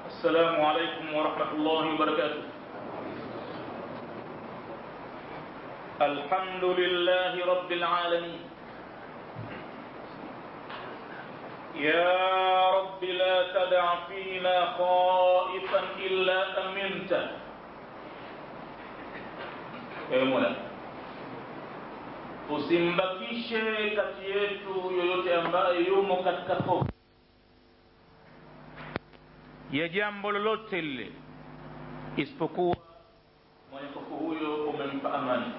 السلام عليكم ورحمة الله وبركاته الحمد لله رب العالمين يا رب لا تدع فينا خائفا إلا أمنته ewe mola usimbakishe kati yetu yoyote ambaye yumo katika hofu ya jambo lolote lile isipokuwa mwenye hofu huyo umempa amani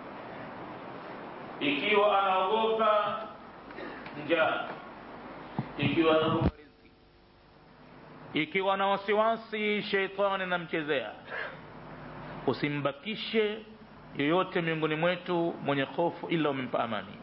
ikiwa anaogopa njaa ikiwa anaogopa riziki ikiwa na wasiwasi sheitani namchezea usimbakishe yoyote miongoni mwetu mwenye hofu ila umempa amani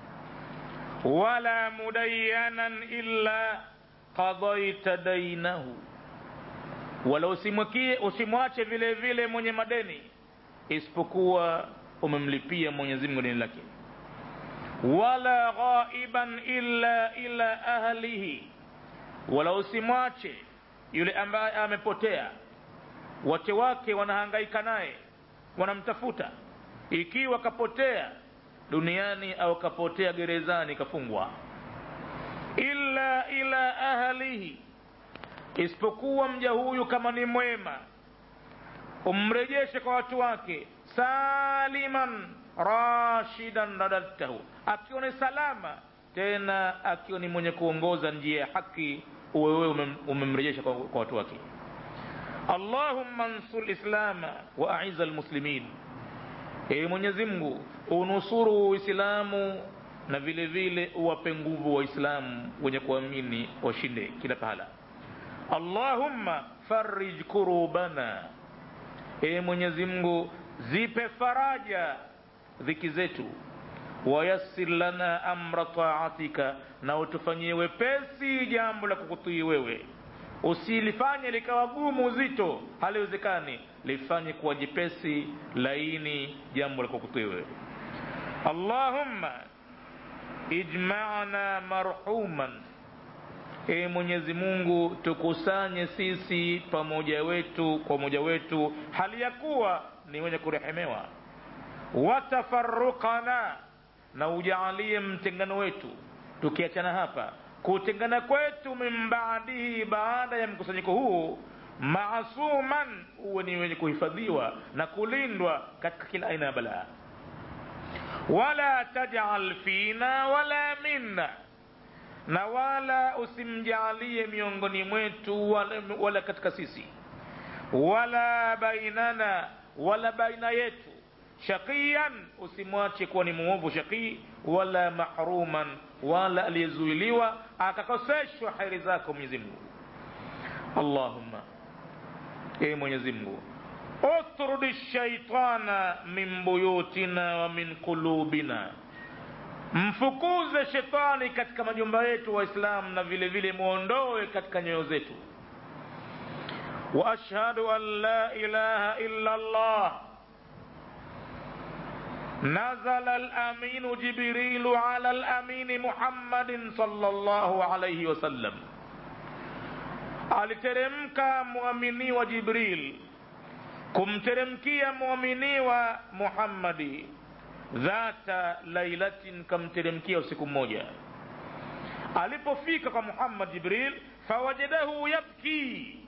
wala mudayanan illa qadaita dainahu wala usimwakie usimwache vile vile mwenye madeni isipokuwa umemlipia mwenyezi mungu deni lake wala ghaiban illa ila ahlihi wala usimwache yule ambaye amepotea wake wake wanahangaika naye wanamtafuta ikiwa kapotea duniani au kapotea gerezani kafungwa illa ila ahlihi isipokuwa mja huyu kama ni mwema umrejeshe kwa watu wake saliman rashidan radadtahu akiwa ni salama tena akiwa ni mwenye kuongoza njia ya haki uwewewe umemrejesha kwa, kwa watu wake allahumma nsur lislama wa aiza lmuslimin ewe mwenyezi mungu unusuru uislamu na vile vile uwape nguvu waislamu wenye kuamini washinde kila pahala allahumma farij kurubana ewe mwenyezi mungu zipe faraja dhiki zetu wayassir lana amra taatika na utufanyie wepesi jambo la kukutii wewe usilifanye likawa gumu zito haliwezekani lifanye kuwa jepesi laini jambo la kukutii wewe allahumma ijmana marhuman e mwenyezi mungu tukusanye sisi pamoja wetu kwa umoja wetu hali ya kuwa ni wenye kurehemewa watafarukana na ujaalie mtengano wetu tukiachana hapa kutengana kwetu min baadihi baada ya mkusanyiko huu maasuman uwe ni wenye kuhifadhiwa na kulindwa katika kila aina ya balaa wala tajal fina wala minna na wala usimjaalie miongoni mwetu wala, wala katika sisi wala bainana wala baina yetu shaqiyan usimwache kuwa ni muovu shaqii wala mahruman wala aliyezuiliwa akakoseshwa heri zako mwenyezi mungu allahumma ee mwenyezi mungu utrudi shaitana min buyutina wa min qulubina mfukuze shetani katika majumba yetu waislamu na vile vile mwondoe katika nyoyo zetu واشهد ان لا اله الا الله نزل الامين جبريل على الامين محمد صلى الله عليه وسلم aliteremka mwaminiwa jibril kumteremkia mwaminiwa muhammadi dhata lailatin kamteremkia usiku mmoja alipofika kwa muhammad jibril fawajadahu yabki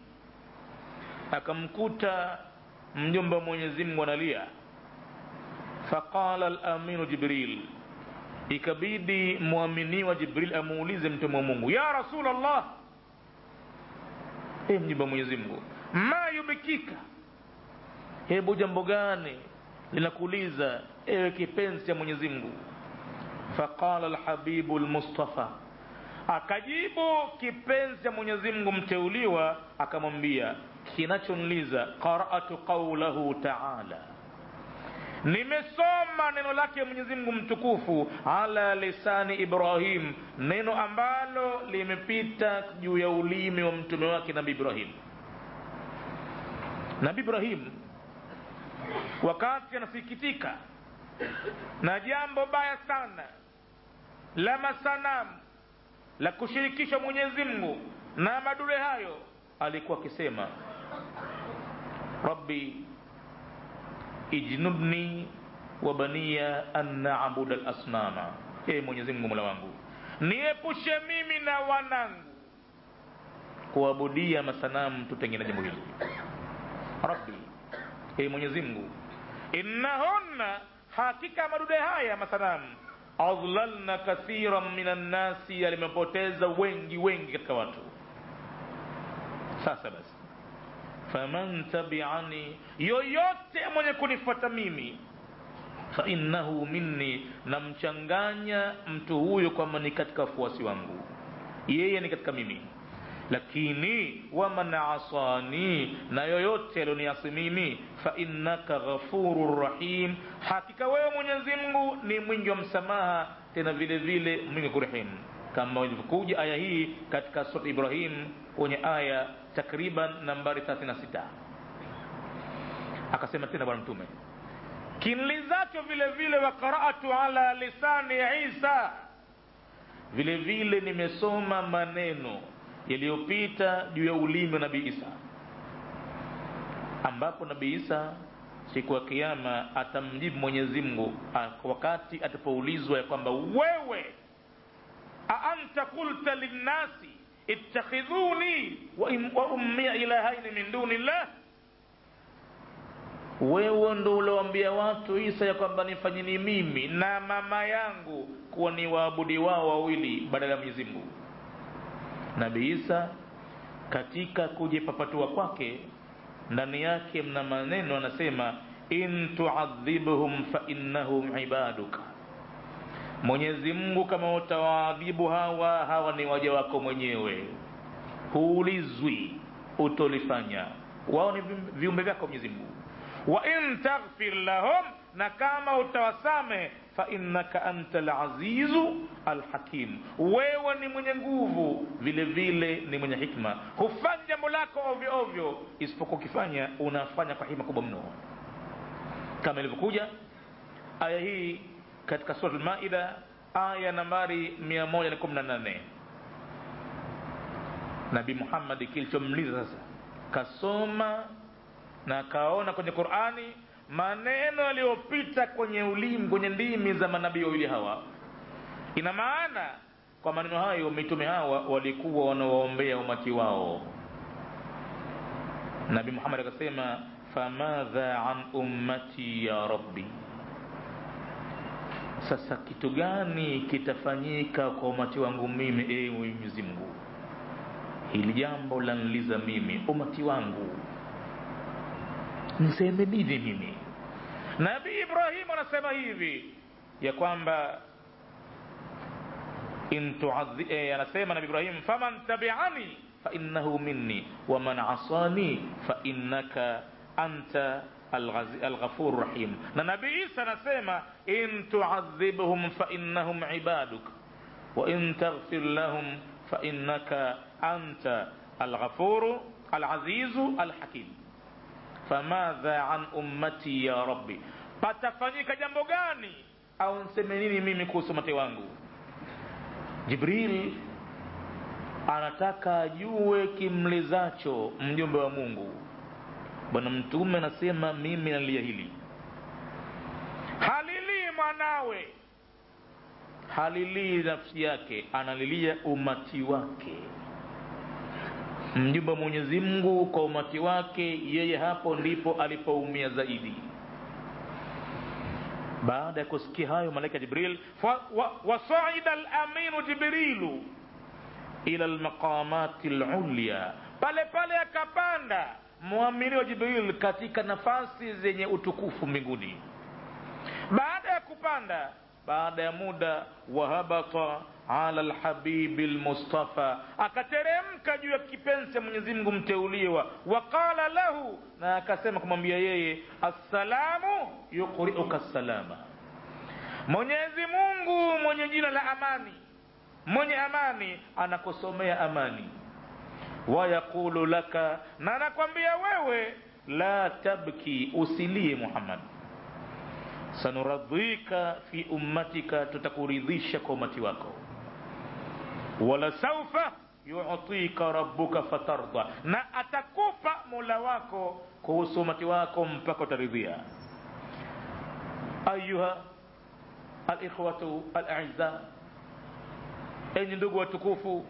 akamkuta mjomba mwenyezi mungu analia faqala laminu jibril ikabidi mwaminiwa jibril amuulize mtume wa mungu ya rasul allah e mjomba mwenyezi mungu ma yubikika hebu jambo gani linakuuliza ewe kipenzi cha mwenyezi mungu faqala lhabibu lmustafa akajibu kipenzi cha mwenyezi mungu mteuliwa akamwambia kinachonliza qaratu qaulahu taala nimesoma neno lake mwenyezi mungu mtukufu ala lisani ibrahim neno ambalo limepita juu ya ulimi wa mtume wake nabi ibrahim nabi ibrahim wakati anasikitika na jambo baya sana la masanamu la kushirikisha mwenyezi mungu na madule hayo alikuwa akisema rabbi ijnubni wa baniya an na'budu al-asnama ee mwenyezi mungu mola wangu niepushe mimi na wanangu kuabudia masanamu tutengene jambo hili rabbi ee mwenyezi mungu innahunna hakika madude haya masanamu adlalna kathiran minan nasi yalimepoteza wengi wengi katika watu sasa basi faman tabiani yoyote mwenye kunifuata mimi fainnahu minni namchanganya mtu huyo kwamba ni katika wafuasi wangu yeye ni katika mimi lakini waman asani na yoyote alioniasi mimi fainnaka ghafuru rahim hakika wewe mwenyezi mungu ni mwingi wa msamaha tena vile vile mwingi wa kurehemu kama ilivyokuja aya hii katika sura ibrahim kwenye aya takriban nambari 36 akasema tena bwana mtume kinlizacho vile vile wa qara'atu ala lisani isa vile vile nimesoma maneno yaliyopita juu ya ulimi wa nabii isa ambapo nabii isa siku ya kiama atamjibu mwenyezi mungu wakati atapoulizwa ya kwamba wewe aanta qulta linnasi ittakhidhuni wa ummia ilahaini min duni llah wewe ndo ulioambia watu isa ya kwamba nifanyeni mimi na mama yangu kuwa ni waabudi wao wawili badala ya mwenyezi mungu nabii isa katika kujipapatua kwake ndani yake mna maneno anasema in tuadhibhum fainnahum ibaduka mwenyezi mungu kama utawaadhibu hawa hawa ni waja wako mwenyewe huulizwi utolifanya wao ni viumbe vyako mwenyezi mungu wa in taghfir lahum na kama utawasame fainnaka anta lazizu alhakim wewe ni mwenye nguvu vile vile ni mwenye hikma hufanyi jambo lako ovyo ovyo isipokuwa ukifanya unafanya kwa hikma kubwa mno kama ilivyokuja aya hii katika sura lmaida aya nambari 118 nabii muhammadi kilichomliza sasa kasoma na akaona kwenye qurani maneno yaliyopita kwenye ulimi kwenye ndimi za manabii wawili hawa ina maana kwa maneno hayo mitume hawa walikuwa wanawaombea umati wao nabii muhammad akasema famadha an ummati ya rabbi sasa kitu gani kitafanyika kwa umati wangu mimi ewe mwenyezi mungu hili jambo lanliza mimi umati wangu niseme nini mimi nabii ibrahimu anasema hivi ya kwamba eh, anasema nabii ibrahim faman tabiani fainnahu minni waman asani fainnaka anta alghafur rahim na nabii isa anasema in tuadhibhum fainnahum ibaduk wa in taghfir lahum fainnaka anta alghafuru alazizu alhakim famadha an ummati ya rabbi patafanyika jambo gani au nseme nini mimi kuhusu mate wangu jibril anataka ajue kimlizacho mjumbe wa mungu bwana mtume anasema mimi nalia hili halilii mwanawe halilii nafsi yake analilia umati wake mjumbe wa mwenyezi mungu kwa umati wake yeye hapo ndipo alipoumia zaidi baada ya kusikia hayo malaika jibril wasaida laminu jibrilu ila lmaqamati lulya pale pale akapanda mwamini wa jibril katika nafasi zenye utukufu mbinguni baada ya kupanda baada ya muda wahabata ala lhabibi lmustafa akateremka juu ya kipenzi cha mwenyezi mungu mteuliwa waqala lahu na akasema kumwambia yeye assalamu yuqriuka salama mwenyezi mungu mwenye jina la amani mwenye amani anakusomea amani wayaqulu laka na anakwambia wewe la tabki usilie muhammad sanuradhika fi ummatika tutakuridhisha kwa umati wako wala saufa yutika rabbuka fatarda na atakupa mola wako kuhusu umati wako mpaka utaridhia ayuha alikhwatu alaiza enyi ndugu watukufu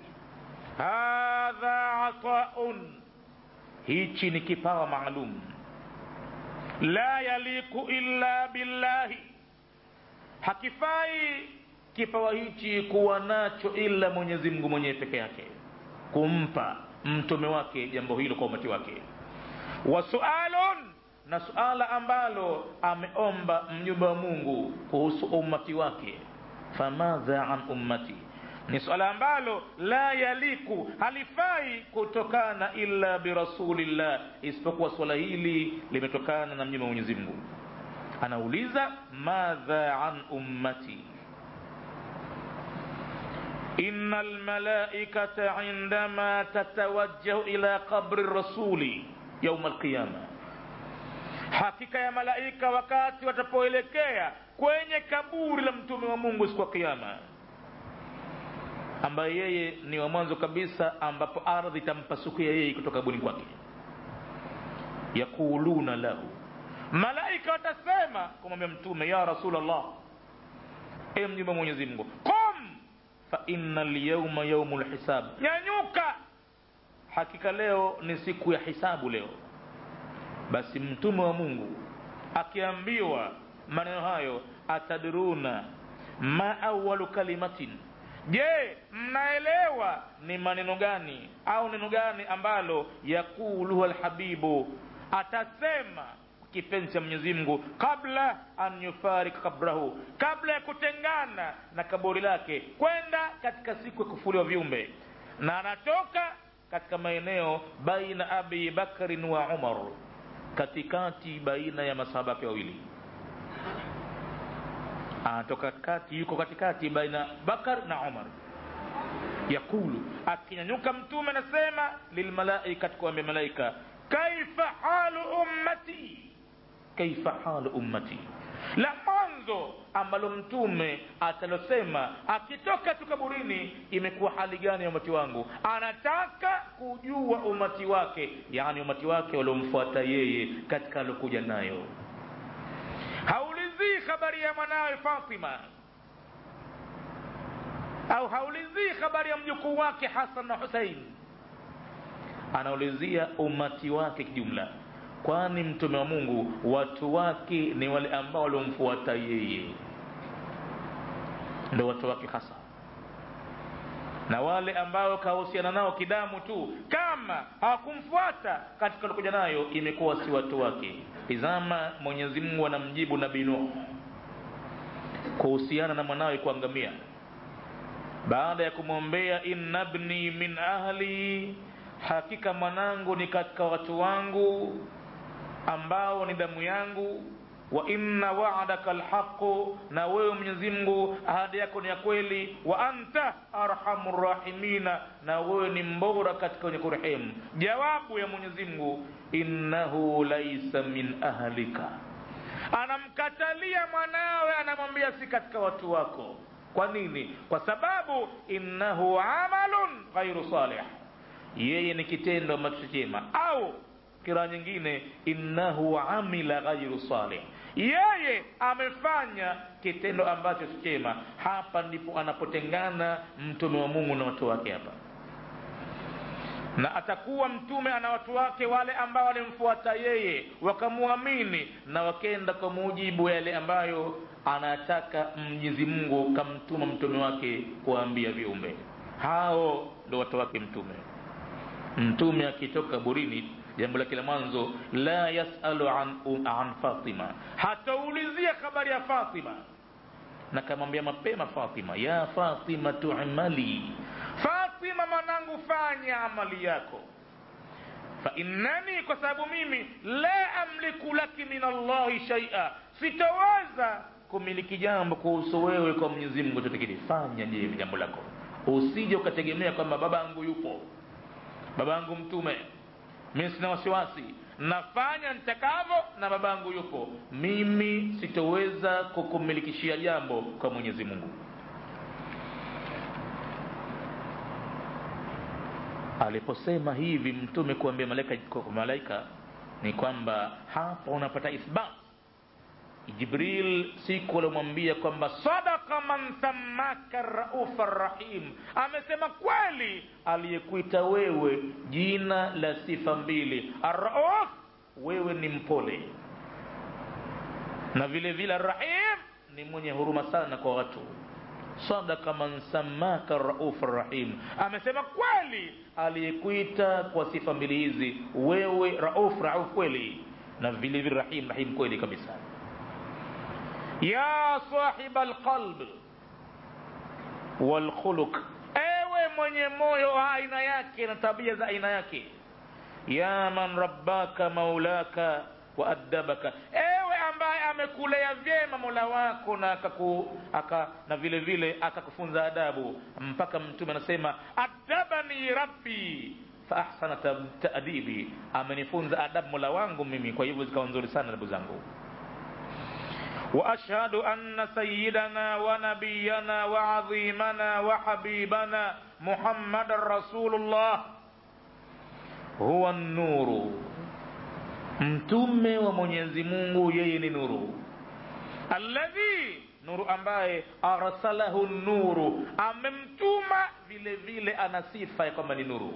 hadha ataun hichi ni kipawa maalum la yaliku illa billahi hakifai kipawa hichi kuwa nacho ila mwenyezi mungu mwenyewe peke yake kumpa mtume wake jambo hilo kwa umati wake wa sualun na suala ambalo ameomba mjumbe wa mungu kuhusu ummati wake famadha an ummati ni swala ambalo la yaliku halifai kutokana illa birasulillah isipokuwa swala hili limetokana na mjumbe wa mwenyezi mungu anauliza madha an ummati إن الملائكة عندما تتوجه إلى قبر الرسول يوم القيامة hakika ya malaika wakati watapoelekea kwenye kaburi la mtume wa mungu siku ya kiama ambaye yeye ni wa mwanzo kabisa ambapo ardhi itampasukia yeye kutoka kaburini kwake yaquluna lahu malaika watasema kumwambia mtume ya rasulllah e mjumbe mwenyezi mungu qum fa inna lyauma yaumu lhisab nyanyuka hakika leo ni siku ya hisabu leo basi mtume wa mungu akiambiwa maneno hayo atadruna ma awalu kalimatin je mnaelewa ni maneno gani au neno gani ambalo yakuluha lhabibu atasema kipenzi cha mwenyezi mungu kabla an yufarika kabrahu kabla ya kutengana na kaburi lake kwenda katika siku ya kufuliwa viumbe na anatoka katika maeneo baina abi bakrin wa umar katikati baina ya masahaba yake wawili anatoka kati yuko katikati baina bakar na umar yakulu akinyanyuka mtume anasema lilmalaikati kuambia malaika kaifa halu ummati kaifa halu ummati la mwanzo ambalo mtume atalosema akitoka tu kaburini imekuwa hali gani ya umati wangu anataka kujua umati wake yani umati wake waliomfuata yeye katika alokuja nayo haulizii habari ya mwanawe fatima au haulizii habari ya mjukuu wake hasan na husein anaulizia umati wake kijumla kwani mtume wa mungu watu wake ni wale ambao waliomfuata yeye ndo watu wake hasa na wale ambao kahusiana nao kidamu tu kama hawakumfuata katika alikuja nayo imekuwa si watu wake tizama mwenyezi mungu anamjibu nabii nuh kuhusiana na mwanawe kuangamia baada ya kumwombea inna bni min ahli hakika mwanangu ni katika watu wangu ambao ni damu yangu wa inna wa'daka alhaqu na wewe Mwenyezi Mungu ahadi yako ni ya kweli wa anta arhamur rahimina na wewe ni mbora katika wenye kurehemu jawabu ya Mwenyezi Mungu innahu laisa min ahlika anamkatalia mwanawe anamwambia si katika watu wako kwa nini kwa sababu innahu amalun ghairu salih yeye ni kitendo ambacho chema au kira nyingine innahu amila ghairu salih yeye amefanya kitendo ambacho si chema hapa ndipo anapotengana mtume wa mungu na watu wake hapa na atakuwa mtume ana watu wake wale ambao walimfuata yeye wakamwamini na wakenda kwa mujibu wa yale ambayo anataka mwenyezi mungu kamtuma mtume wake kuwaambia viumbe hao ndo watu wake mtume mtume akitoka kaburini jambo lake la mwanzo la yasalu an, an fatima hataulizia habari ya fatima na kamwambia mapema fatima ya fatima tuimali fatima mwanangu fanya amali yako fa innani kwa sababu mimi la amliku laki min allahi shaia sitaweza kumiliki jambo kuhusu wewe kwa mwenyezi mungu chotekili fanya je jambo lako usije ukategemea kwamba babangu yupo babangu mtume mimi sina wasiwasi nafanya nitakavyo na babangu yupo mimi sitoweza kukumilikishia jambo kwa mwenyezi mungu aliposema hivi mtume kuambia malaika kwa malaika ni kwamba hapa unapata ithbat jibril siku alimwambia kwamba sadaka man sammaka raufa rahim amesema kweli aliyekuita wewe jina la sifa mbili arrauf wewe ni mpole na vile vile arrahim ni mwenye huruma sana kwa watu sadaka man sammaka rauf rahim amesema kweli aliyekuita kwa sifa mbili hizi wewe rauf rauf kweli na vile vile rahim rahim kweli kabisa ya sahiba alqalb walkhuluq ewe mwenye moyo wa aina yake na tabia za aina yake ya man rabbaka maulaka wa addabaka ewe ambaye amekulea vyema mola wako na akaku, aka, na vile vile akakufunza adabu mpaka mtume anasema adabani rabbi fa ahsana taadibi amenifunza adabu mola wangu mimi kwa hivyo zikawa nzuri sana adabu zangu واشهد ان سيدنا ونبينا وعظيمنا وحبيبنا محمد رسول الله هو النور mtume wa mwenyezi mungu yeye ni nuru alladhi nuru ambaye arsalahu nuru amemtuma vile vile ana sifa ya kwamba ni nuru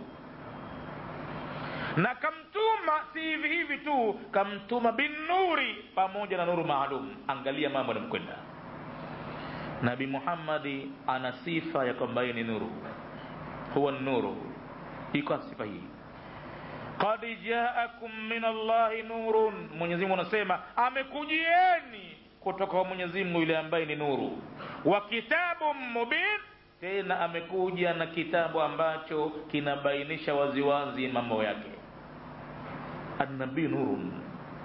na kamtuma si hivi hivi tu kamtuma binuri pamoja na nuru maalum angalia mambo yanamkwenda nabi muhammadi ana sifa ya kwamba yeye ni nuru huwa nuru iko sifa hii qad jaakum min allahi nurun mwenyezi mungu anasema amekujieni kutoka kwa mwenyezi mungu yule ambaye ni nuru wa kitabu mubin tena amekuja na kitabu ambacho kinabainisha waziwazi mambo yake annabii nurun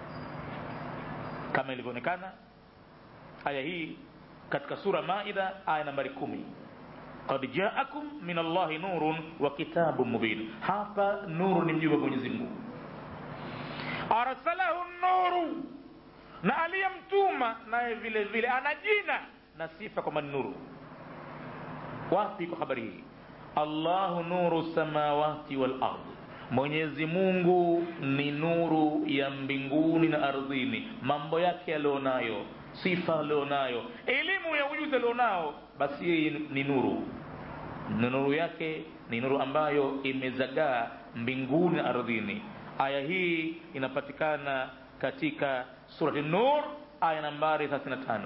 kama ilivyoonekana aya hii katika sura maida aya nambari kumi qad jaakum min allahi nurun wa kitabun mubin hapa nuru ni mjumbe wa mwenyezi mungu arsalahu nuru na aliyemtuma naye vile vile ana jina na sifa kwamba ni nuru wapi kwa habari hii allahu nuru samawati wal ardh mwenyezi mungu ni nuru ya mbinguni na ardhini mambo yake alionayo sifa alionayo elimu ya ujuzi alionao basi yeye ni nuru na nuru yake ni nuru ambayo imezagaa mbinguni na ardhini aya hii inapatikana katika surati nur aya nambari 35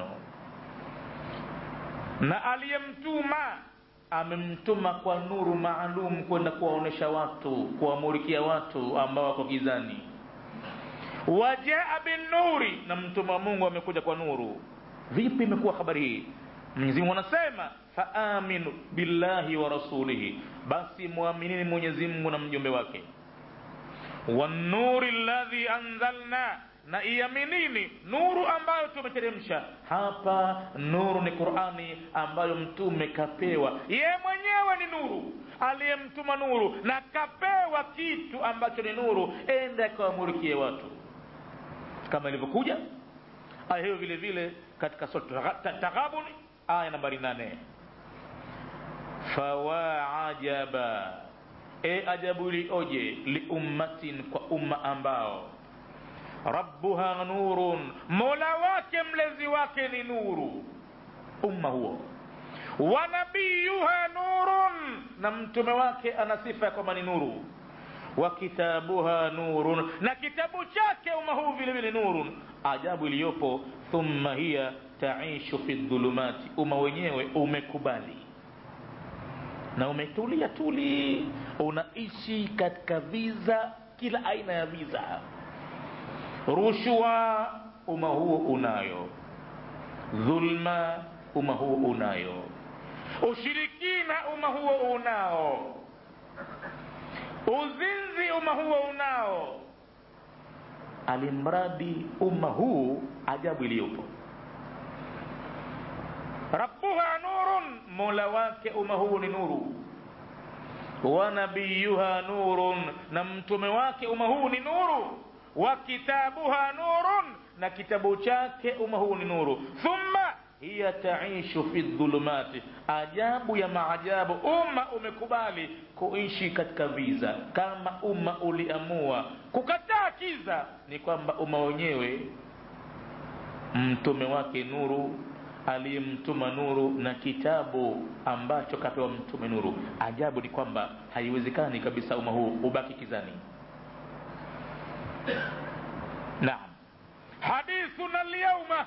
na aliyemtuma amemtuma kwa nuru maalum kwenda kuwaonesha watu kuwamulikia watu ambao wako gizani wajaa binuri na mtume wa mungu amekuja kwa nuru vipi imekuwa habari hii mwenyezi mungu anasema faaminu billahi wa rasulihi basi mwaminini mwenyezi mungu na mjumbe wake wanuri ladhi anzalna na iaminini nuru ambayo tumeteremsha hapa nuru ni qurani ambayo mtume kapewa ye mwenyewe ni nuru aliyemtuma nuru na kapewa kitu ambacho ni nuru ende akawamulikie watu kama ilivyokuja aya hiyo vile vile katika taghabuni aya nambari nane fawa ajaba e ajabu ilioje liummatin kwa umma ambao rabbuha nurun mola wake mlezi wake ni nuru umma huo wa nabiyuha nurun na mtume wake ana sifa ya kwamba ni nuru wa kitabuha nurun na kitabu chake umma huu vile vile nurun ajabu iliyopo thumma hiya taishu fi dhulumati umma wenyewe umekubali na umetulia tuli unaishi katika viza kila aina ya viza rushwa umma huo unayo dhulma umma huo unayo ushirikina umma huo unao uzinzi umma huo unao alimradi umma huu ajabu iliyopo rabbuha nurun mola wake umma huu ni nuru wa nabiyuha nurun na mtume wake umma huu ni nuru wa kitabuha nurun na kitabu chake umma huu ni nuru thumma hiya taishu fi dhulumati ajabu ya maajabu umma umekubali kuishi katika viza kama umma uliamua kukataa kiza ni kwamba umma wenyewe mtume wake nuru aliyemtuma nuru na kitabu ambacho kapewa mtume nuru ajabu ni kwamba haiwezekani kabisa umma huu ubaki kizani naam hadithuna lyauma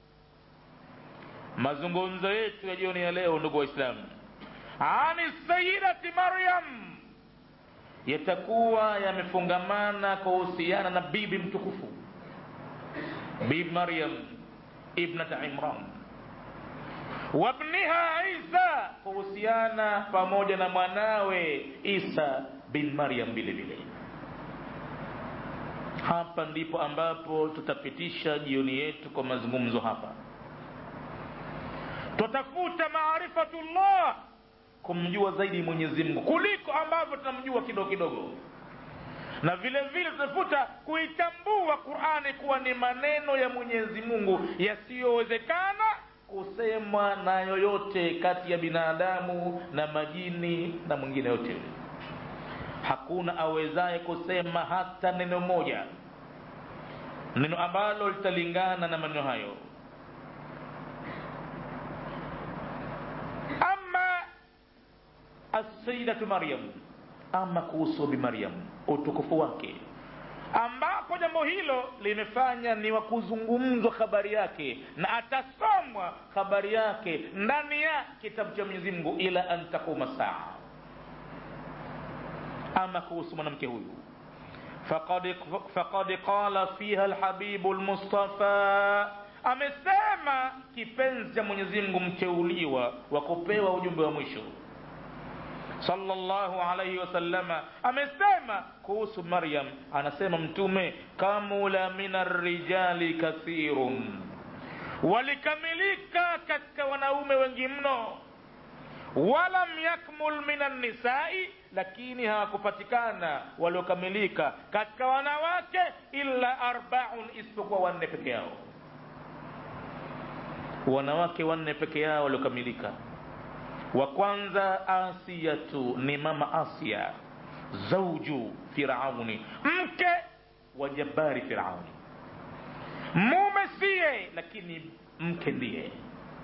mazungumzo yetu ya jioni ya leo ndugu waislamu ani sayidati maryam yatakuwa yamefungamana kuhusiana na bibi mtukufu bibi maryam ibnata imran wabniha isa kuhusiana pamoja na mwanawe isa bin maryam vile vile hapa ndipo ambapo tutapitisha jioni yetu kwa mazungumzo hapa twatafuta maarifatullah kumjua zaidi mwenyezi mungu kuliko ambavyo tunamjua kidogo kidogo na vile vile tutafuta kuitambua qurani kuwa ni maneno ya mwenyezi mungu yasiyowezekana kusemwa na yoyote kati ya binadamu na majini na mwingine yote hakuna awezaye kusema hata neno moja neno ambalo litalingana na maneno hayo ama asayidatu maryam ama kuhusu bi maryam utukufu wake ambapo jambo hilo limefanya ni wa kuzungumzwa habari yake na atasomwa habari yake ndani ya kitabu cha mwenyezi mungu ila an taquma saa ama kuhusu mwanamke huyu faqad, faqad qala fiha lhabibu lmustafa amesema kipenzi cha mwenyezi mungu mteuliwa wa kupewa ujumbe wa mwisho sallallahu alayhi wasallama amesema kuhusu maryam anasema mtume kamula min arrijali kathirun walikamilika katika wanaume wengi mno walam yakmul min annisai lakini hawakupatikana waliokamilika katika wanawake illa arbaun isipokuwa wanne peke yao wanawake wanne peke yao waliokamilika wa kwanza asiyatu ni mama asia zauju firauni mke wa jabari firauni mume siye lakini mke ndiye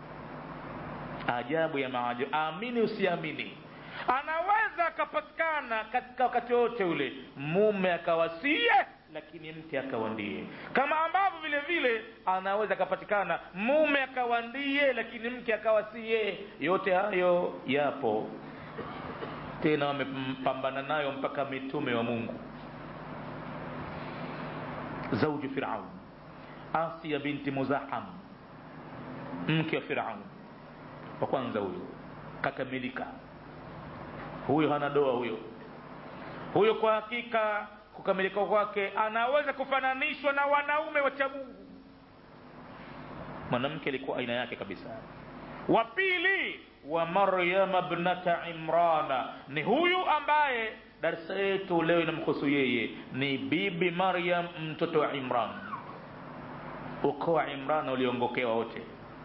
ajabu ya maajabu amini usiamini anaweza akapatikana katika wakati wote ule mume akawasie lakini mke akawa ndiye kama ambavyo vile vile anaweza akapatikana mume akawa ndiye lakini mke akawa siye yote hayo yapo tena wamepambana nayo mpaka mitume wa mungu zauju firaun asia binti muzaham mke wa firaun wa kwanza huyo kakamilika huyo hana doa huyo huyo kwa hakika kukamilika kwake anaweza kufananishwa na wanaume wacha mungu mwanamke alikuwa aina yake kabisa wa pili wa maryama bnata imrana ni huyu ambaye darsa yetu leo inamhusu yeye ni bibi maryam mtoto wa imran ukoo wa imran uliongokewa wote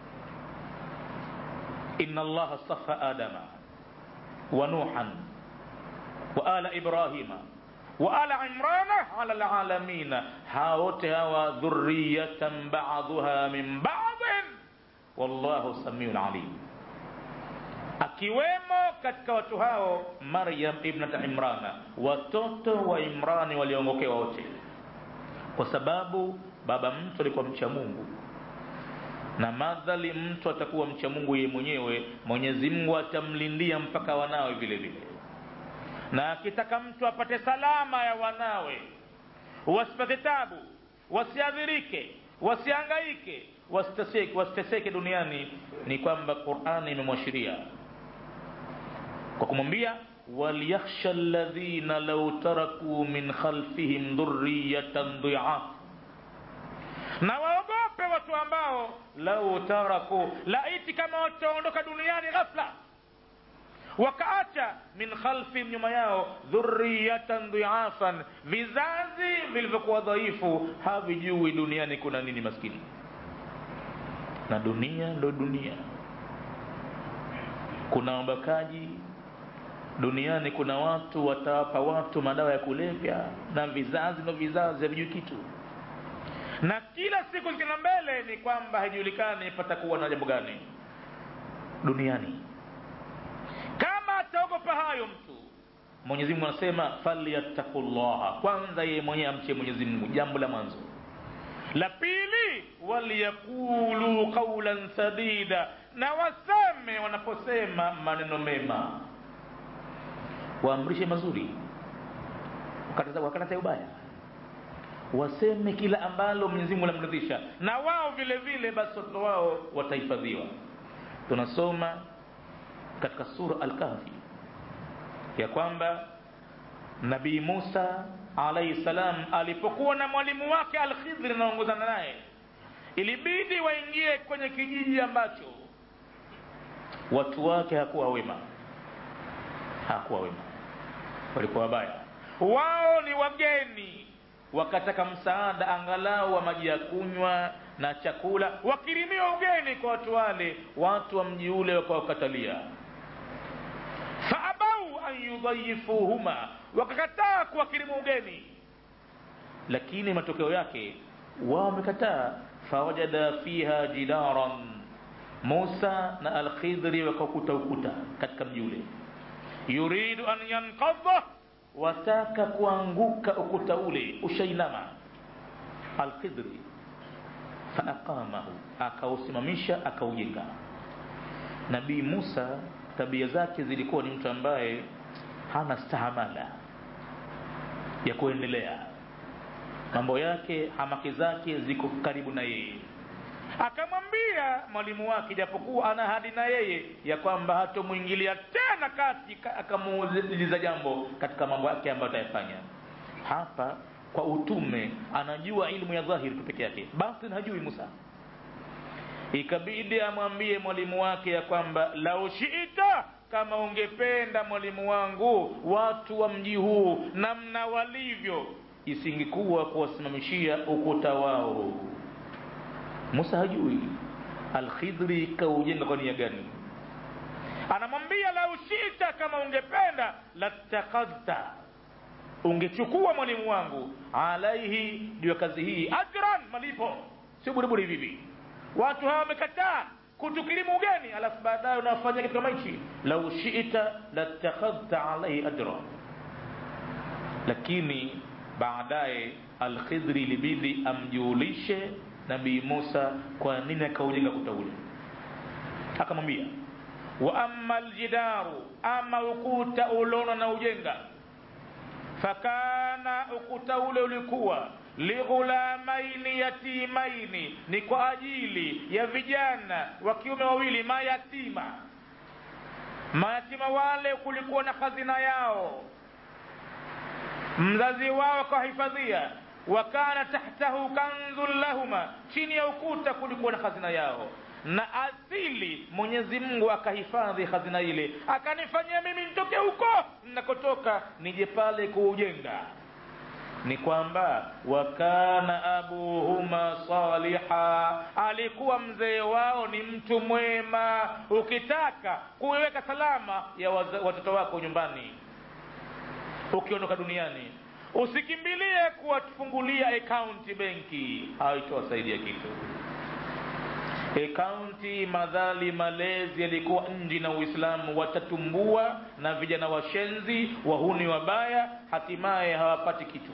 inna allaha stafa adama wa nuhan wa ala ibrahima وآل عمران على العالمين هاوت هوا ذرية بعضها من بعض والله سميع عليم akiwemo katika watu hao maryam ibnata imrana watoto wa imrani waliongokewa wote kwa sababu baba mtu alikuwa mcha mungu na madhali mtu atakuwa mcha mungu yeye mwenyewe mwenyezi mungu atamlindia mpaka wanawe vile vile na akitaka mtu apate salama ya wanawe wasipate tabu wasiadhirike wasiangaike wasiteseke, wasiteseke duniani ni kwamba qurani imemwashiria kwa kumwambia walyakhsha ladhina lau tarakuu min khalfihim dhuriyatan dhiaf na waogope watu ambao lau taraku laiti kama wataondoka duniani ghafla wakaacha min khalfihim nyuma yao dhuriyatan dhiafan vizazi vilivyokuwa dhaifu havijui duniani kuna nini maskini na dunia ndo dunia kuna wabakaji duniani kuna watu watawapa watu madawa ya kulevya na vizazi na vizazi havijui kitu na kila siku zikienda mbele ni kwamba haijulikani patakuwa na jambo gani duniani kama ataogopa hayo mtu mwenyezi mungu anasema falyattaqullaha kwanza yeye mwenyewe amche mwenyezi mungu jambo la mwanzo la pili waliyaqulu qaulan sadida na waseme wanaposema maneno mema waamrishe mazuri wakataza ubaya waseme kila ambalo Mwenyezi Mungu anamridhisha na wao vile vile basi watoto wao watahifadhiwa tunasoma katika sura al-kahfi ya kwamba nabii Musa alayhi salam alipokuwa na mwalimu wake al-Khidr anaongozana naye ilibidi waingie kwenye kijiji ambacho watu wake hakuwa wema hakuwa wema walikuwa wabaya wao ni wageni wakataka msaada angalau wa maji ya kunywa na chakula wakirimiwa ugeni kwa watu wale watu wa mji ule wakawakatalia faabau an yudhayifuhuma wakakataa kuwakirimu ugeni lakini matokeo yake wao wamekataa fawajada fiha jidaran musa na alkhidri wakakuta ukuta katika mji ule yuridu an yanqadha wataka kuanguka ukuta ule ushainama alkhidri faaqamahu akausimamisha akaujenga nabii musa tabia zake zilikuwa ni mtu ambaye hana stahamala ya kuendelea mambo yake hamaki zake ziko karibu na yeye akamwambia mwalimu wake japokuwa ana hadi na yeye ya kwamba hatomwingilia tena kati akamuuliza jambo katika mambo yake ambayo atayafanya hapa kwa utume anajua ilmu ya dhahiri tu peke yake batin hajui musa ikabidi amwambie mwalimu wake ya kwamba lau shiita kama ungependa mwalimu wangu watu wa mji huu namna walivyo isingekuwa kuwasimamishia ukuta wao musa hajui alkhidri kaujenga kwa nia gani anamwambia lau shita kama ungependa latakadhta ungechukua mwalimu wangu alaihi juu ya kazi hii ajran malipo sio buriburi hivi watu hawa wamekataa kutukirimu ugeni alafu baadaye unafanya kitu kama hichi lau shita latakadhta alaihi ajra lakini baadaye alkhidri ilibidi amjulishe nabii musa kwa nini akaujenga kuta ule akamwambia wa amma aljidaru ama ukuta ulona na ujenga fakana ukuta ule ulikuwa lighulamaini yatimaini ni kwa ajili ya vijana wa kiume wawili mayatima mayatima wale kulikuwa na hazina yao mzazi wao akawahifadhia wakana tahtahu kanzun lahuma chini ya ukuta kulikuwa na hazina yao na asili mwenyezi mungu akahifadhi hazina ile akanifanyia mimi nitoke huko ninakotoka nije pale kuujenga ni kwamba wakana abuhuma saliha alikuwa mzee wao ni mtu mwema ukitaka kuiweka salama ya watoto wako nyumbani ukiondoka duniani usikimbilie kuwafungulia akaunti benki haitowasaidia kitu akaunti madhali malezi yalikuwa nji na uislamu watatumbua na vijana washenzi wahuni wabaya hatimaye hawapati kitu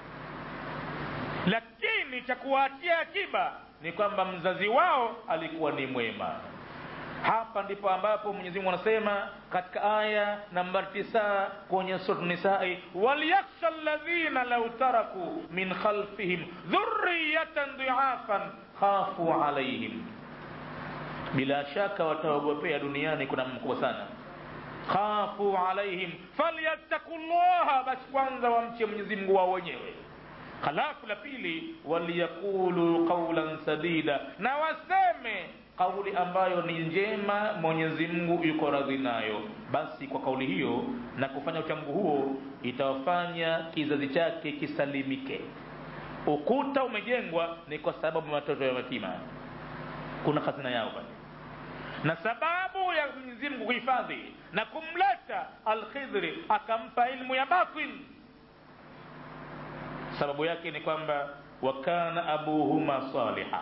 lakini cha kuwaachia akiba ni kwamba mzazi wao alikuwa ni mwema hapa ndipo ambapo mwenyezi mungu anasema katika aya nambari tisa kwenye surat nisai walyaksha ladhina lau taraku min khalfihim dhuriyatan dhiafan khafu alaihim bila shaka wataogopea duniani kuna mkubwa sana khafu alaihim falyattaku llaha basi kwanza wamche mwenyezi mungu wao wenyewe halafu la pili waliyaqulu qaulan sadida na waseme kauli ambayo ni njema mwenyezi mungu yuko radhi nayo basi kwa kauli hiyo na kufanya uchamgu huo itawafanya kizazi chake kisalimike ukuta umejengwa ni kwa sababu watoto ya matima kuna hazina yao pale na sababu ya Mwenyezi Mungu kuhifadhi na kumleta Al-Khidri akampa ilmu ya batin, sababu yake ni kwamba wa kana abuhuma saliha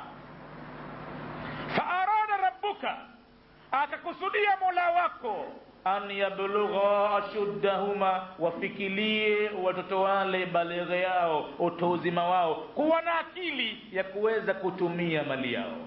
faarada rabbuka, akakusudia mola wako an yablugha ashuddahuma, wafikilie watoto wale baleghe yao, utu uzima wao, kuwa na akili ya kuweza kutumia mali yao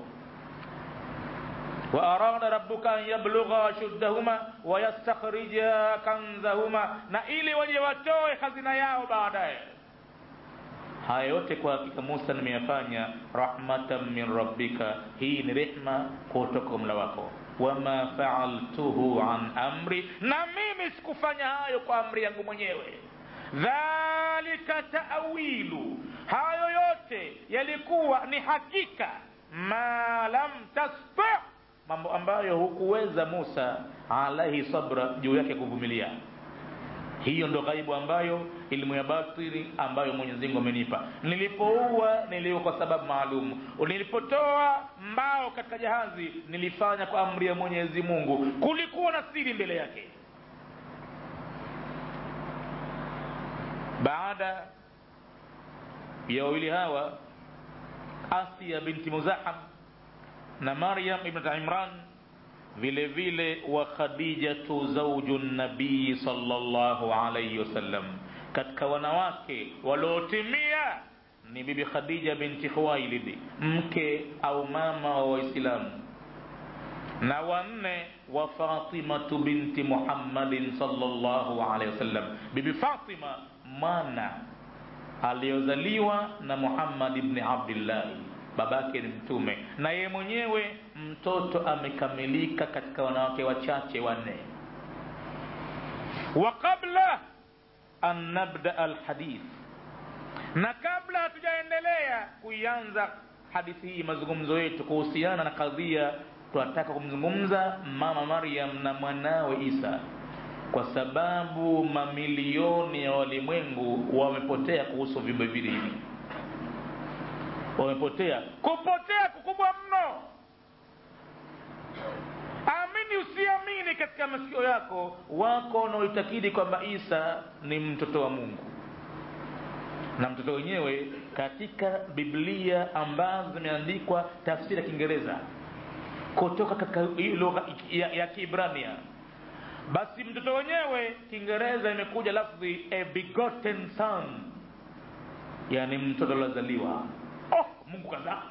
وأراد ربك أن يبلغ أشدهما ويستخرج كنزهما na ili waje watoe hazina yao baadaye haya yote kwa hakika Musa nimeyafanya rahmatan min rabbika hii ni rehma kutoka mla wako wama faaltuhu an amri na mimi sikufanya hayo kwa amri yangu mwenyewe dhalika taawilu hayo yote yalikuwa ni hakika ma lam tasti mambo ambayo hukuweza Musa alaihi sabra juu yake kuvumilia. Hiyo ndo ghaibu ambayo elimu ya batini ambayo Mwenyezi Mungu amenipa. Nilipoua niliua kwa sababu maalum, nilipotoa mbao katika jahazi nilifanya kwa amri ya Mwenyezi Mungu, kulikuwa na siri mbele yake. Baada ya wawili hawa Asia binti Muzaham na Maryam ibn Imran vile vile wa Khadijatu zauju nabii sallallahu alayhi wasallam, katika wanawake waliotimia ni bibi Khadija binti Khuwailid, mke au mama wa Waislamu, na wanne wa Fatimatu binti Muhammadin sallallahu alayhi wasallam, bibi Fatima mwana aliyozaliwa na Muhammad ibn Abdullah babake ni mtume na yeye mwenyewe mtoto amekamilika katika wanawake wachache wanne wa qabla an nabda alhadith na kabla hatujaendelea kuianza hadithi hii mazungumzo yetu kuhusiana na kadhia tunataka kumzungumza mama Maryam na mwanawe Isa kwa sababu mamilioni ya walimwengu wamepotea kuhusu viumbe vile hivi wamepotea kupotea kukubwa mno amini usiamini katika masikio yako wako wanaoitakidi kwamba isa ni mtoto wa mungu na mtoto wenyewe katika biblia ambazo zimeandikwa tafsiri ya kiingereza kutoka katika lugha ya, ya kiibrania basi mtoto wenyewe kiingereza imekuja lafdhi a begotten son yani mtoto aliozaliwa oh mungu kadhaa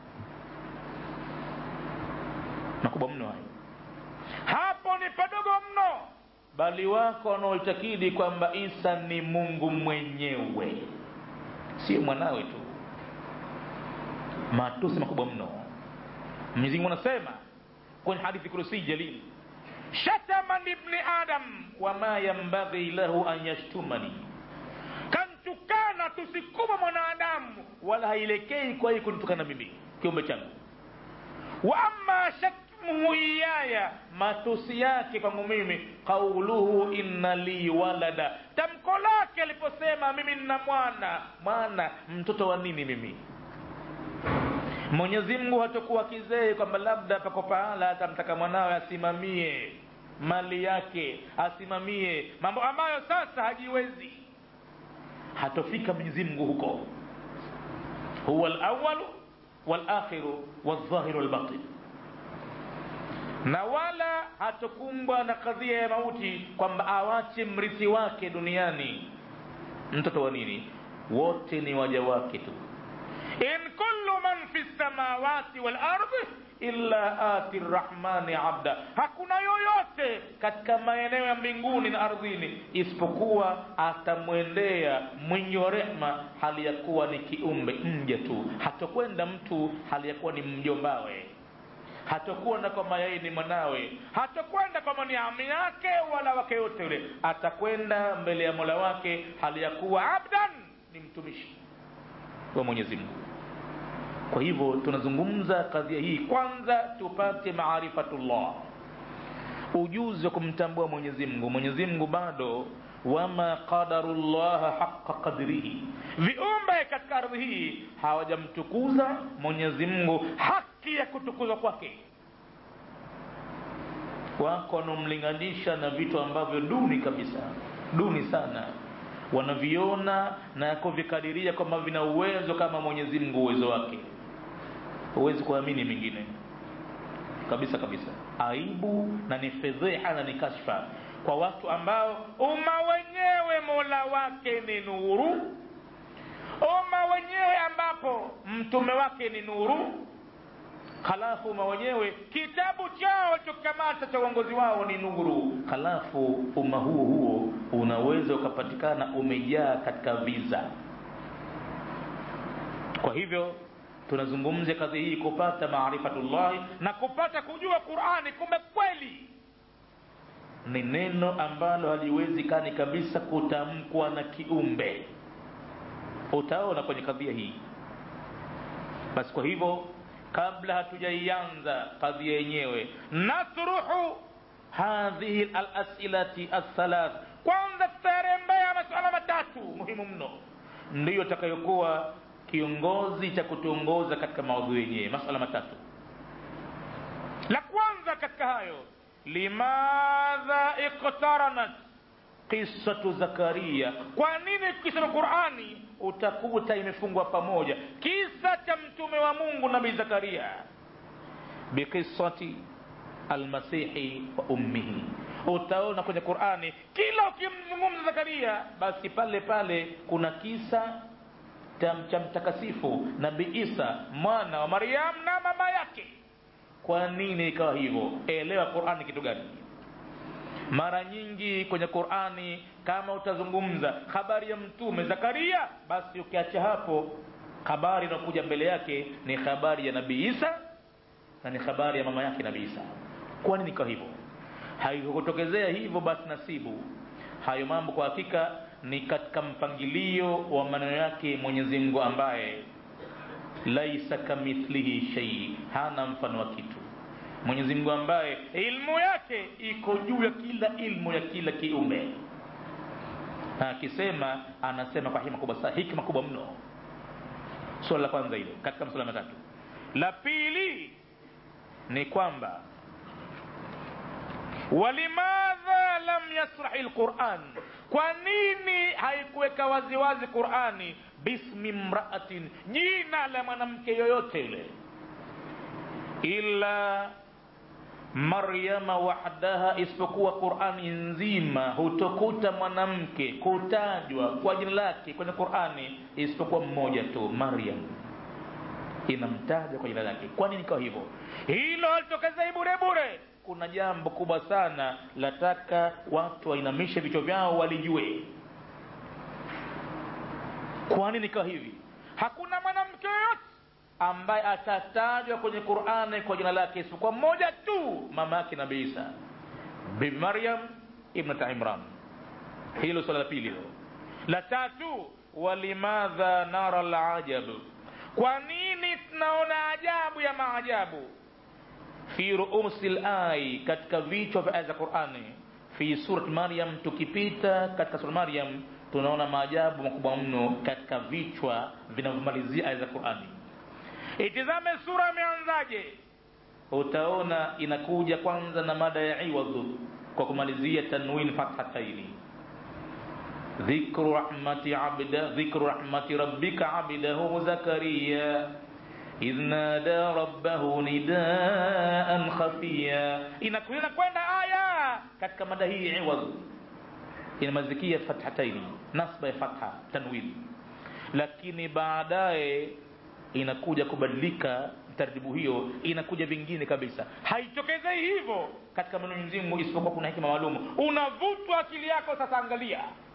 makubwa mno hayo hapo ni padogo mno bali wako wanaoitakidi kwamba isa ni mungu mwenyewe sio mwanawe tu matusi makubwa mno mwenyezi mungu anasema kwenye hadithi kurusi jalili shataman ibni adam wama yambaghi lahu an yashtumani kantukana tusi kubwa mwanadamu wala haielekei kwa hii kunitukana mimi kiumbe changu wa amma shakmuhu iyaya matusi yake kwangu mimi qauluhu inna li walada tamko lake aliposema mimi nina mwana mwana mtoto wa nini mimi mwenyezi mungu hatakuwa kizee kwamba labda pako pahala atamtaka mwanawe asimamie mali yake asimamie mambo ambayo sasa hajiwezi hatofika mwenyezi mungu huko huwa alawalu walakhiru waldhahiru walbatin na wala hatokumbwa na kadhia ya mauti kwamba awache mrithi wake duniani mtoto wa nini wote ni waja wake tu in kullu man fi samawati wal ardi illa ati rrahmani abda hakuna yoyote katika maeneo ya mbinguni na ardhini isipokuwa atamwendea mwingi wa rehma hali ya kuwa ni kiumbe mja tu hatokwenda mtu hali ya kuwa ni mjombawe hatokwenda kwamba yeye ni mwanawe hatokwenda kwamba ni ami yake wala wake yote yule atakwenda mbele ya mola wake hali ya kuwa abdan ni mtumishi wa mwenyezi mungu kwa hivyo tunazungumza kadhia hii kwanza tupate maarifatullah ujuzi wa kumtambua mwenyezi mungu mwenyezi mungu bado wama qadarullaha haqa qadrihi viumbe katika ardhi hii hawajamtukuza mwenyezi mungu haki haki ya kutukuzwa kwake wako wanaomlinganisha na vitu ambavyo duni kabisa duni sana wanaviona na kuvikadiria kwamba vina uwezo kama mwenyezi mungu uwezo wake huwezi kuamini mingine kabisa kabisa aibu na ni fedheha na ni kashfa kwa watu ambao umma wenyewe mola wake ni nuru umma wenyewe ambapo mtume wake ni nuru halafu umma wenyewe kitabu chao chokamata cha uongozi wao ni nuru halafu umma huo huo unaweza ukapatikana umejaa katika viza kwa hivyo tunazungumzia kazi hii kupata maarifatullahi na kupata kujua qurani kumbe kweli ni neno ambalo haliwezekani kabisa kutamkwa na kiumbe utaona kwenye kadhia hii basi kwa hivyo kabla hatujaianza kadhia yenyewe nasruhu hadhihi alasilati althalath kwanza tutarembea masuala matatu muhimu mno ndiyo takayokuwa kiongozi cha kutuongoza katika maudhui yenyewe masuala matatu la kwanza katika hayo limadha iktaranat qisatu zakaria kwa nini tukisema qurani utakuta imefungwa pamoja kisa cha mtume wa mungu nabii zakaria biqisati almasihi wa ummihi utaona kwenye qurani kila ukimzungumza zakaria basi pale pale kuna kisa cha mtakasifu nabii isa mwana wa maryam na mama yake kwa nini ikawa hivyo elewa qurani kitu gani mara nyingi kwenye qurani kama utazungumza habari ya mtume zakaria basi ukiacha hapo habari inayokuja mbele yake ni habari ya nabii isa na ni habari ya mama yake nabii isa kwa nini ikawa hivyo haikutokezea hivyo basi nasibu hayo mambo kwa hakika ni katika mpangilio wa maneno yake mwenyezi mungu ambaye laisa kamithlihi shei hana mfano wa kitu mwenyezi mungu ambaye ilmu yake iko juu ya kila ilmu ya kila kiumbe na akisema anasema kwa hikma kubwa hikma kubwa mno swala la kwanza hilo katika masuala matatu la pili ni kwamba walimadha lam yasrahi lquran kwa nini haikuweka waziwazi qurani bismi mraatin jina la mwanamke yoyote yule illa maryama wahdaha isipokuwa qurani nzima hutokuta mwanamke kutajwa kwa jina lake kwenye qurani isipokuwa mmoja tu maryam inamtaja kwa jina lake kwa nini ikawa hivyo hilo halitokezei bure bure kuna jambo kubwa sana lataka watu wainamishe vichwa vyao walijue kwa nini ikawa hivi hakuna mwanamke yoyote ambaye atatajwa kwenye qurani kwa jina lake isipokuwa mmoja tu mama yake nabii isa bibi maryam ibnata imran hilo swala la pili hilo la tatu walimadha nara lajab kwa nini tunaona ajabu ya maajabu fi ruusi lai katika vichwa vya aya za qurani fi surat maryam tukipita katika surat maryam tunaona maajabu makubwa mno katika vichwa vinavyomalizia aya za qurani itizame sura imeanzaje utaona inakuja kwanza na mada ya iwadhu kwa kumalizia tanwin fathataini dhikru rahmati abda dhikru rahmati rabbika abdahu zakariya idh nada rabbahu nidaan khafiya inakuja kwenda aya katika mada hii iwadhu inamazikia fathataini nasba ya fatha tanwin lakini baadaye inakuja kubadilika taratibu hiyo inakuja vingine kabisa haitokezei hivyo katika maneno mzimu isipokuwa kuna hikima maalum unavutwa akili yako sasa angalia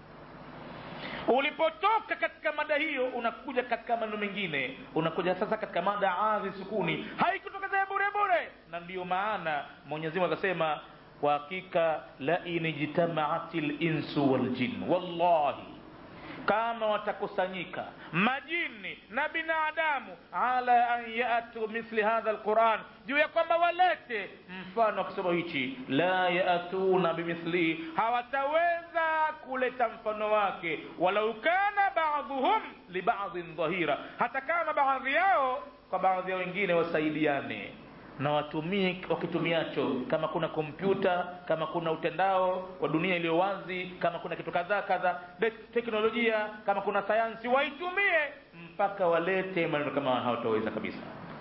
ulipotoka katika mada hiyo unakuja katika maneno mengine unakuja sasa katika mada adhi sukuni haikutokezea bure bure na ndiyo maana mwenyezi mungu akasema kwa hakika la in ijtamaati linsu waljin wallahi kama watakusanyika majini na binadamu ala an yatu mithli hadha lquran juu ya kwamba walete mfano wa kisomo hichi la yatuna bimithlihi hawataweza kuleta mfano wake walau kana baadhuhum libadhin dhahira hata kama baadhi yao kwa baadhi ya wengine wasaidiane na watumie wakitumiacho kama kuna kompyuta kama kuna utendao wa dunia iliyo wazi kama kuna kitu kadhaa kadha teknolojia kama kuna sayansi waitumie mpaka walete maneno kama hawataweza kabisa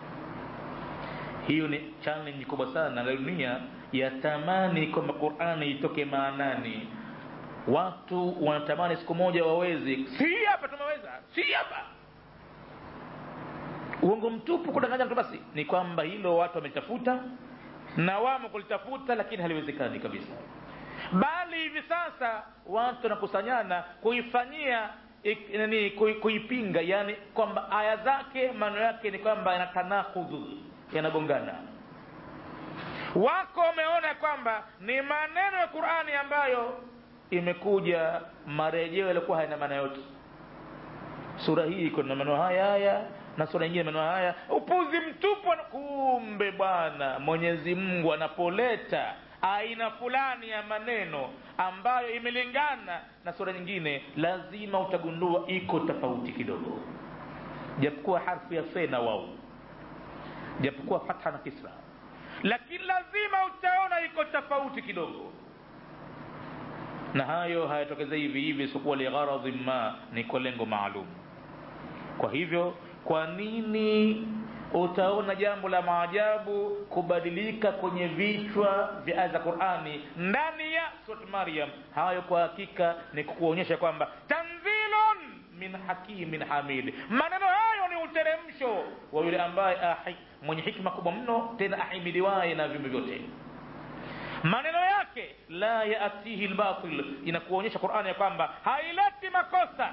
hiyo ni challenge kubwa sana la dunia yatamani kwamba qurani itoke maanani watu wanatamani siku moja waweze si hapa tumeweza si hapa uongo mtupu kudanganya mtu basi ni kwamba hilo watu wametafuta na wamo kulitafuta lakini haliwezekani kabisa bali hivi sasa watu wanakusanyana kuifanyia nani kuipinga yani kwamba aya zake maneno yake ni kwamba yanatanakudhu yanagongana wako wameona kwamba ni maneno ya qurani ambayo imekuja marejeo yaliokuwa hayana maana yote sura hii iko na maneno haya haya na sura nyingine maneno haya upuzi mtupu kumbe bwana mwenyezi mungu anapoleta aina fulani ya maneno ambayo imelingana na sura nyingine lazima utagundua iko tofauti kidogo japokuwa harfu ya fe na wau japokuwa fatha na kisra lakini lazima utaona iko tofauti kidogo na hayo hayatokeza hivi hivi isipokuwa ligharadhi ma ni kwa lengo maalum kwa hivyo kwa nini utaona jambo la maajabu kubadilika kwenye vichwa vya aya za qurani ndani ya surat maryam hayo kwa hakika ni kukuonyesha kwamba tanzilun min hakimin hamid maneno hayo ni uteremsho wa yule ambaye ahi, mwenye hikma kubwa mno tena ahimidiwaye na viumbe vyote maneno yake la yatihi lbatil inakuonyesha qurani ya kwamba haileti makosa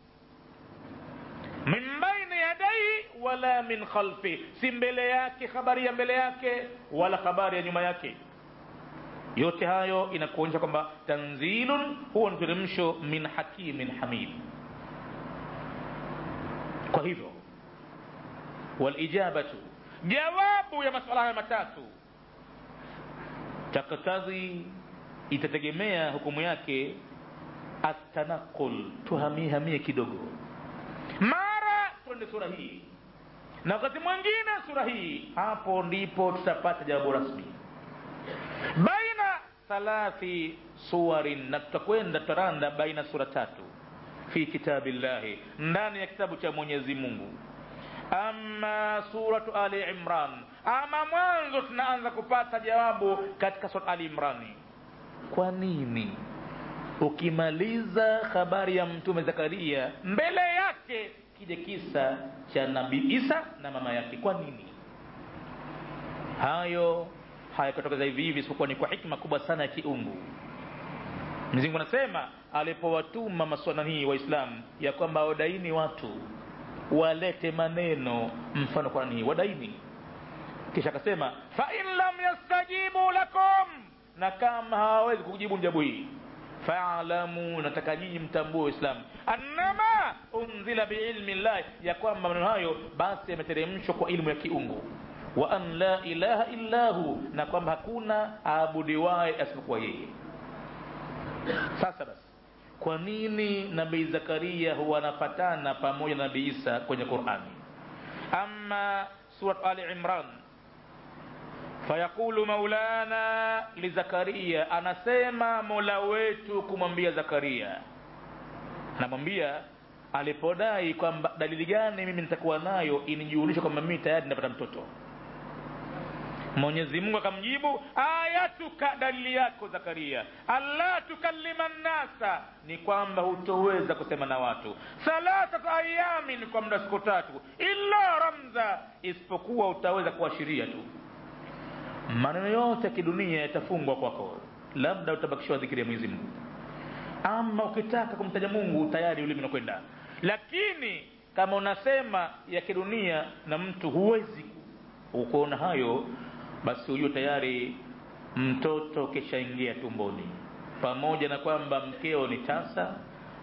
min baini yadaihi wala min khalfi si mbele yake habari ya mbele yake wala habari ya nyuma yake yote hayo inakuonyesha kwamba tanzilun huwa ni teremsho min hakimin hamid kwa hivyo walijabatu jawabu ya masuala haya matatu taktadhi itategemea hukumu yake atanaqul tuhamihamie kidogo mara twende sura hii na wakati mwingine sura hii hapo ndipo tutapata jawabu rasmi baina thalathi suwarin na tutakwenda tutaranda baina sura tatu fi kitabillahi ndani ya kitabu cha mwenyezi mungu ama suratu ali imran ama mwanzo tunaanza kupata jawabu katika surat ali imrani kwa nini ukimaliza habari ya mtume zakaria mbele yake kije kisa cha nabii isa na mama yake kwa nini hayo hayakutokeza hivi hivi isipokuwa ni kwa hikma kubwa sana ya kiungu mzingu anasema alipowatuma maswana hii waislamu ya kwamba wadaini watu walete maneno mfano qurani hii wadaini kisha akasema fain lam yastajibu lakum na kama hawawezi kujibu jabu hii faalamu nataka nyinyi mtambue uislamu annama unzila biilmi llahi ya kwamba maneno hayo basi yameteremshwa kwa ilmu ya kiungu wa an la ilaha illa hu na kwamba hakuna aabudiwaye asipokuwa yeye sasa basi kwa nini nabii zakaria huwa anafatana pamoja na nabii isa kwenye qurani ama surat ali imran fayaqulu maulana lizakaria anasema mola wetu kumwambia zakaria anamwambia alipodai kwamba dalili gani mimi nitakuwa nayo inijulisha kwamba mimi tayari napata mtoto mwenyezi mungu akamjibu ayatuka dalili yako zakaria alla tukallima nnasa ni kwamba hutoweza kusema na watu thalathatu ayamin kwa muda siku tatu illa ramza isipokuwa utaweza kuashiria tu maneno yote ya kidunia yatafungwa kwako labda utabakishiwa dhikiri ya mwenyezi mungu ama ukitaka kumtaja mungu tayari ulimi unakwenda lakini kama unasema ya kidunia na mtu huwezi ukuona hayo basi huyo tayari mtoto kishaingia tumboni pamoja na kwamba mkeo ni tasa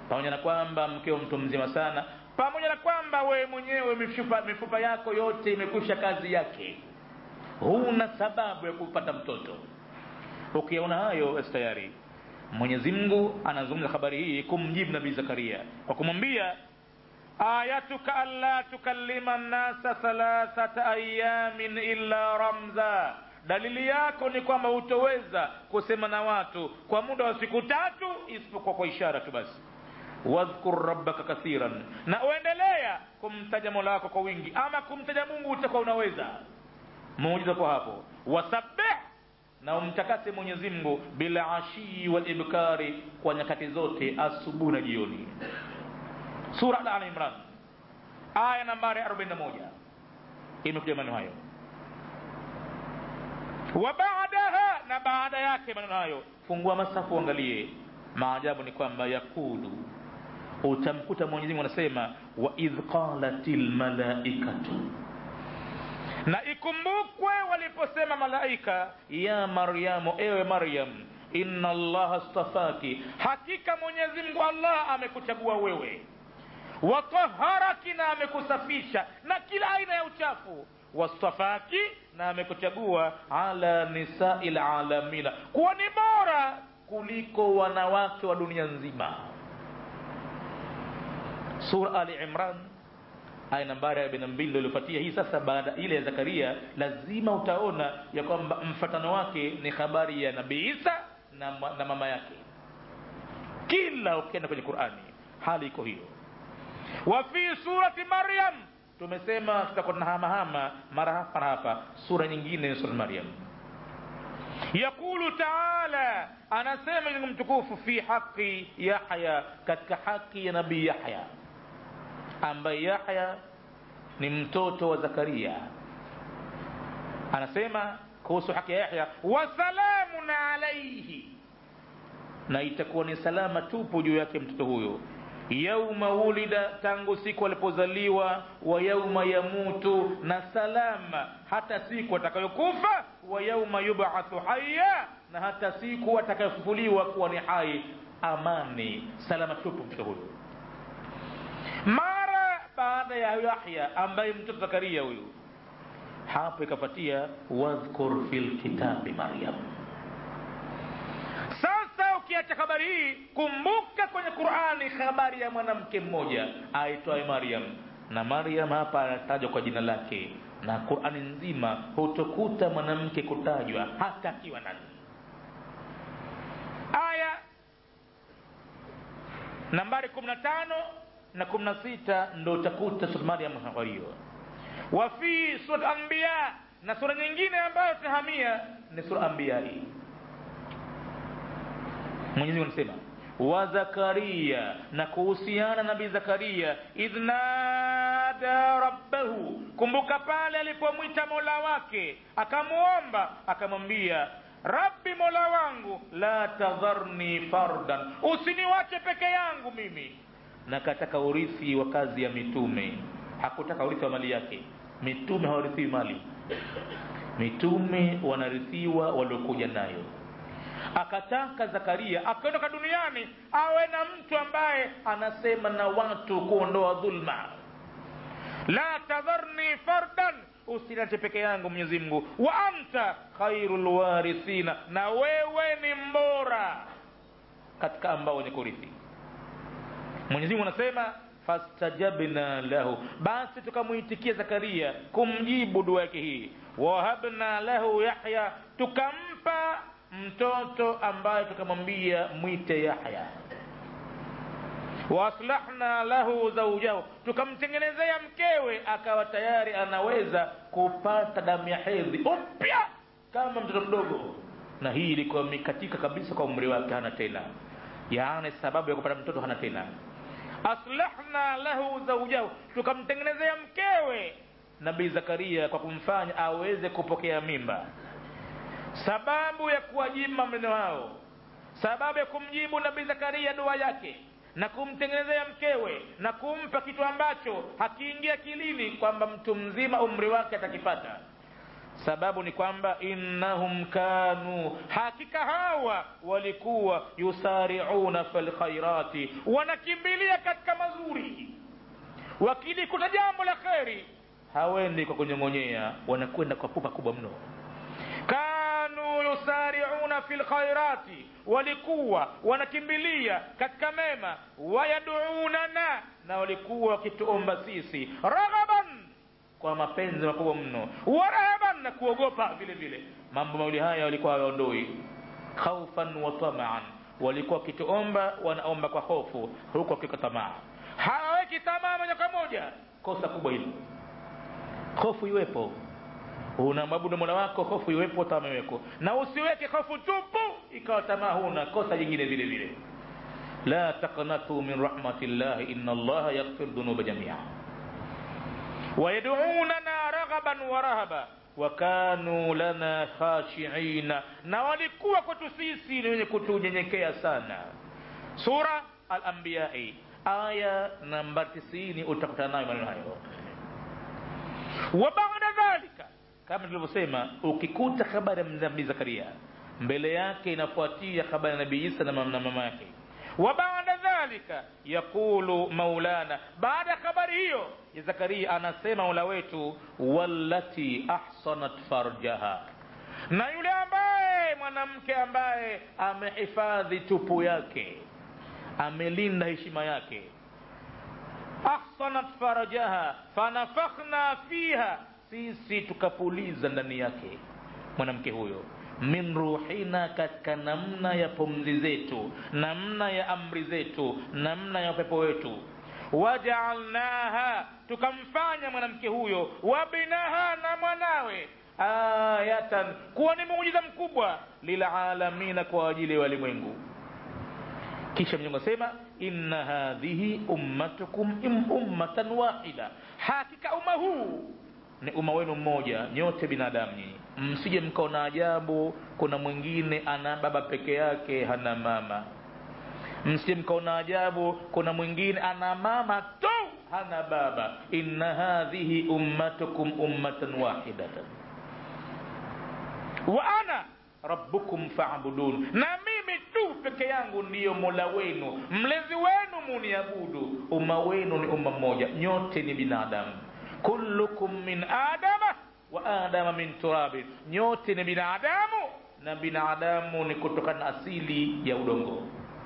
pamoja na kwamba mkeo mtu mzima sana pamoja na kwamba wewe mwenyewe mifupa, mifupa yako yote imekwisha kazi yake huna sababu ya kupata mtoto ukiona hayo basi tayari mwenyezi mungu anazungumza habari hii kumjibu nabii zakaria kwa kumwambia ayatuka alla tukallima nnasa thalathata ayamin illa ramza dalili yako ni kwamba hutoweza kusema na watu kwa muda wa siku tatu isipokuwa kwa ishara tu basi wadhkur rabbaka kathiran na uendelea kumtaja mola wako kwa wingi ama kumtaja mungu utakuwa unaweza muujiza kwa hapo wasabbih na umtakase mwenyezi mungu bila ashii walibkari kwa nyakati zote asubuhi na jioni sura al imran aya nambari 41 imekuja maneno hayo wa baadaha na baada yake maneno hayo fungua masafu uangalie maajabu ni kwamba yakulu utamkuta mwenyezi mungu anasema wa idh qalatil malaikatu na ikumbukwe waliposema malaika ya maryamu ewe maryam inna allaha stafaki hakika mwenyezi mungu allah amekuchagua wewe wataharaki na amekusafisha na kila aina ya uchafu wastafaki na amekuchagua ala nisai lalamina kuwa ni bora kuliko wanawake wa dunia nzima sura ali imran aya nambari arobaini na mbili ndo iliofuatia hii sasa baada ile ya zakaria lazima utaona ya kwamba mfatano wake ni habari ya nabii isa na, na mama yake kila ukienda kwenye qurani hali iko hiyo wa fi surati maryam tumesema tutakuwa tunahamahama mara hapa na hapa sura nyingine ni sura maryam yaqulu taala anasema ni mtukufu fi haqi yahya katika haki ya nabii yahya ambaye yahya ni mtoto wa zakaria anasema kuhusu haki ya yahya wasalamun alaihi na itakuwa ni salama tupu juu yake mtoto huyo yauma wulida tangu siku alipozaliwa wa yauma yamutu na salama hata siku atakayokufa wa yauma yubathu haya na hata siku atakayofufuliwa kuwa ni hai amani salama tupu mtoto huyo mara baada ya yahya ambaye mtoto zakaria huyu hapo ikapatia wadhkur fi lkitabi maryam sasa ukiacha habari hii kumbuka kwenye qurani habari ya mwanamke mmoja aitwaye maryam na maryam hapa anatajwa kwa jina lake na qurani nzima hutokuta mwanamke kutajwa hata akiwa nani aya nambari kumi na tano na kumi na sita ndo utakuta sura maryam habari hiyo wa fi surat anbiya na sura nyingine ambayo tunahamia ni sura anbiya hii mwenyezi anasema wa zakaria na kuhusiana nabii zakaria idh nada rabbahu kumbuka pale alipomwita mola wake akamwomba akamwambia rabbi mola wangu la tadharni fardan usiniwache peke yangu mimi na kataka urithi wa kazi ya mitume hakutaka urithi wa mali yake mitume hawarithiwi mali mitume wanarithiwa waliokuja nayo akataka zakaria akiondoka duniani awe na mtu ambaye anasema na watu kuondoa dhulma la tadharni fardan usiniache peke yangu mwenyezi mungu wa anta khairu lwarithina na wewe ni mbora katika ambao wenye kurithi mwenyezi mungu anasema fastajabna lahu basi tukamwitikia zakaria kumjibu dua yake hii wahabna lahu yahya tukampa mtoto ambaye tukamwambia mwite yahya waaslahna lahu zaujahu tukamtengenezea mkewe akawa tayari anaweza kupata damu ya hedhi upya kama mtoto mdogo na hii ilikuwa imekatika kabisa kwa umri wake hana tena yaani sababu ya kupata mtoto hana tena aslahna lahu zaujahu tukamtengenezea mkewe nabii zakaria kwa kumfanya aweze kupokea mimba sababu ya kuwajibu maneno hao sababu ya kumjibu nabii zakaria dua yake na kumtengenezea mkewe na kumpa kitu ambacho hakiingia kilini kwamba mtu mzima umri wake atakipata sababu ni kwamba innahum kanu hakika hawa walikuwa yusariuna fil khairati wanakimbilia katika mazuri wakilikuta jambo la kheri hawendi kwa kunyong'onyea wanakwenda kwa pupa kubwa mno kanu yusariuna fi lkhairati walikuwa wanakimbilia katika mema wayaduunana na walikuwa wakituomba sisi raghaban kwa mapenzi makubwa mno warahaban na kuogopa vile vile mambo mawili haya walikuwa hawaondoi khaufan wa tamaan walikuwa wakituomba wanaomba kwa hofu huku wakika tamaa hawaweki tamaa moja kwa moja kosa kubwa hilo hofu iwepo unamwabudu mola wako hofu iwepo tamaa iweko na usiweke hofu tupu ikawa tamaa huna kosa jingine vile vile la taqnatu min rahmatillahi inna allaha yaghfir dhunuba jamia wayadunana raghaban wa rahaba wakanu lana khashiina na walikuwa kwetu sisi ni wenye kutunyenyekea sana sura alambiyai aya namba tisini utakutana nayo maneno hayo wa baada dhalika kama tulivyosema ukikuta habari ya nabii zakaria mbele yake inafuatia habari ya nabii isa na mama yake wa baada dhalika yaqulu maulana baada ya habari hiyo ya zakaria anasema mola wetu wallati ahsanat farjaha na yule ambaye mwanamke ambaye amehifadhi tupu yake amelinda heshima yake ahsanat farajaha fanafakhna fiha sisi tukapuliza ndani yake mwanamke huyo min ruhina katika namna ya pumzi zetu namna ya amri zetu namna ya upepo wetu wajaalnaha tukamfanya mwanamke huyo wabinaha na mwanawe ayatan kuwa ni muujiza mkubwa lilalamina kwa ajili ya walimwengu kisha mwenyezi asema inna hadhihi ummatukum ummatan wahida hakika umma huu ni umma wenu mmoja nyote binadamu nyinyi msije mkaona ajabu kuna mwingine ana baba peke yake hana mama msije mkaona ajabu kuna mwingine ana mama tu hana baba inna hadhihi ummatukum ummatan wahidatan wa ana rabbukum fa'budun na mimi tu peke yangu ndiyo mola wenu mlezi wenu muniabudu umma wenu ni umma mmoja nyote ni binadamu kullukum min adama wa adama min turabin nyote ni binadamu na binadamu ni kutokana asili ya udongo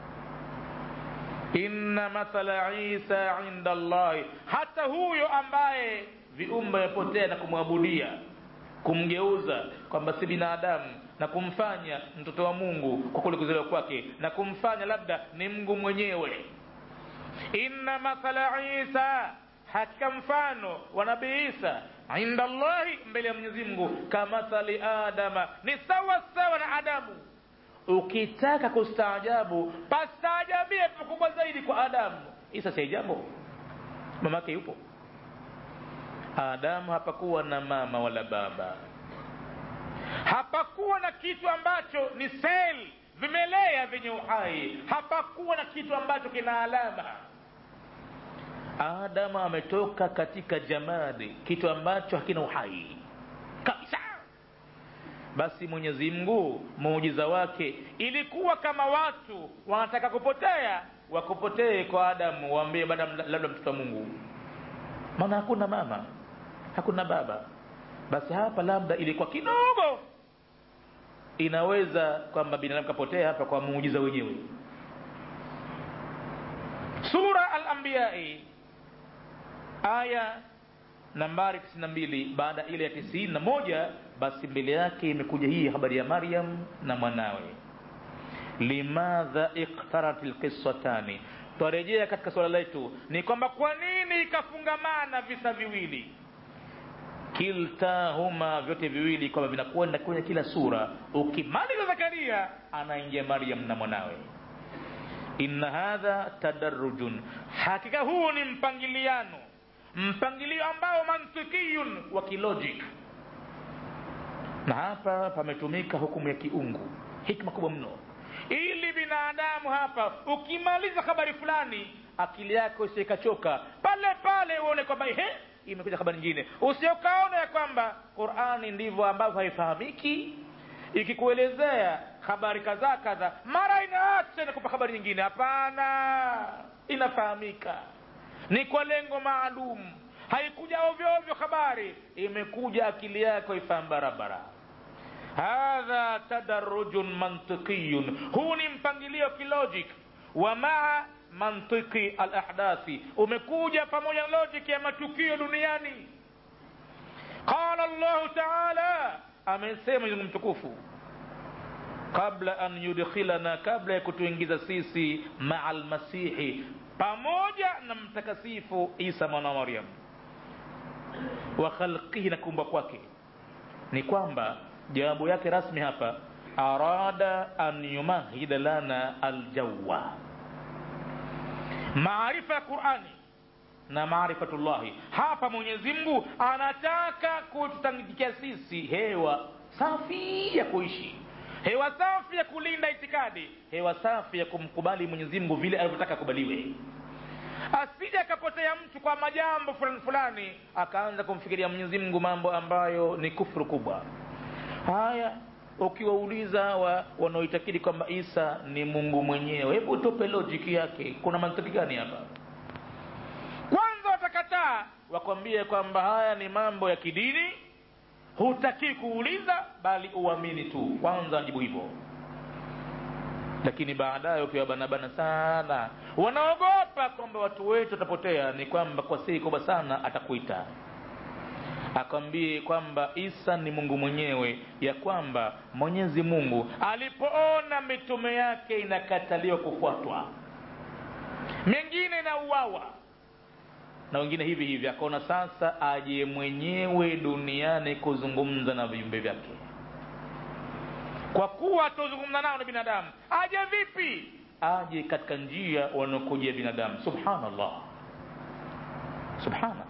inna mathala isa inda allahi hata huyo ambaye viumbe yapotea na kumwabudia kumgeuza kwamba si binadamu na kumfanya mtoto wa mungu kwa kule kuzaliwa kwake na kumfanya labda ni mungu mwenyewe inna mathala isa hakika mfano wa nabii isa inda allahi mbele ya mwenyezi mungu kamathali adama ni sawa sawa na adamu ukitaka kustaajabu pastaajabie pakubwa zaidi kwa adamu isa si jambo mamake yupo adamu hapakuwa na mama wala baba hapakuwa na kitu ambacho ni sel vimelea vyenye uhai hapakuwa na kitu ambacho kina alama adamu ametoka katika jamadi kitu ambacho hakina uhai kabisa basi mwenyezi mungu muujiza wake ilikuwa kama watu wanataka kupotea wakupotee kwa adamu waambie baada labda mtoto wa mungu maana hakuna mama hakuna baba basi hapa labda ilikuwa kidogo inaweza kwamba binadamu kapotea hapa kwa muujiza wenyewe sura al-anbiyai aya nambari 92 baada ile ya 91 basi mbele yake imekuja hii habari ya Maryam na mwanawe limadha iqtarat alqissatani twarejea katika swala letu ni kwamba kwa nini ikafungamana visa viwili kiltahuma vyote viwili kwamba vinakwenda kwenye kila sura ukimaliza zakaria anaingia maryam na mwanawe inna hadha tadarrujun hakika huu ni mpangiliano mpangilio ambao mantikiyun wa kilogic na hapa pametumika hukumu ya kiungu hikma kubwa mno ili binadamu hapa ukimaliza habari fulani akili yako isikachoka pale pale uone kwamba he imekuja habari nyingine usiokaona ya kwamba qurani ndivyo ambavyo haifahamiki ikikuelezea habari kadhaa kadhaa mara inaacha inakupa habari nyingine hapana inafahamika ni kwa lengo maalum haikuja ovyo ovyo habari imekuja akili yako ifahamu barabara hadha tadarujun mantiqiyun huu ni mpangilio kilogic wa maa mantiki alahdathi umekuja pamoja na logic ya matukio duniani qala llahu taala amesema mwenyezi mtukufu qabla an yudkhilana kabla ya kutuingiza sisi maa lmasihi pamoja na mtakasifu isa mwana wa maryam wa khalqihi na kuumba kwake ni kwamba jawabu yake rasmi hapa arada an yumahida lana aljawa maarifa ya qurani na maarifatullahi hapa mwenyezi mungu anataka kututangikia sisi hewa safi ya kuishi hewa safi ya kulinda itikadi hewa safi ya kumkubali mwenyezi mungu vile alivyotaka akubaliwe asije akapotea mtu kwa majambo fulani fulani akaanza kumfikiria mwenyezi mungu mambo ambayo ni kufuru kubwa haya ukiwauliza hawa wanaoitakidi kwamba isa ni mungu mwenyewe hebu tupe lojiki yake kuna mantiki gani hapa kwanza watakataa wakwambie kwamba haya ni mambo ya kidini hutakii kuuliza bali uamini tu kwanza wajibu hivyo lakini baadaye ukiwabanabana sana wanaogopa kwamba watu wetu watapotea ni kwamba kwa siri kubwa sana atakuita akwambie kwamba isa ni mungu mwenyewe ya kwamba mwenyezi mungu alipoona mitume yake inakataliwa kufuatwa mengine na uwawa na wengine hivi hivi akaona sasa aje mwenyewe duniani kuzungumza na viumbe vyake kwa kuwa atozungumza nao na binadamu aje vipi aje katika njia wanaokujia binadamu subhanallah subhana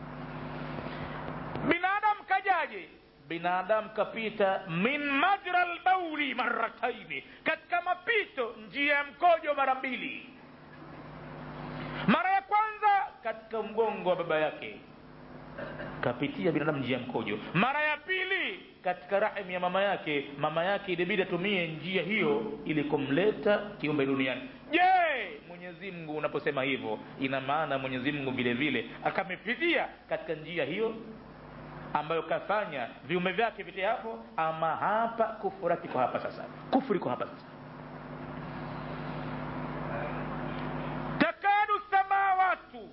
binadamu kajaje binadamu kapita min majra lbauli marataini katika mapito njia ya mkojo mara mbili mara ya kwanza katika mgongo wa baba yake kapitia binadamu njia ya mkojo mara ya pili katika rahim ya mama yake mama yake ilibidi atumie njia hiyo ili kumleta kiumbe duniani je mwenyezi mungu unaposema hivyo ina maana mwenyezi mungu vile vile akamepitia katika njia hiyo ambayo kafanya viume vyake vite hapo ama hapa kufurati kwa hapa sasa kufuri kwa hapa sasa takadu samawatu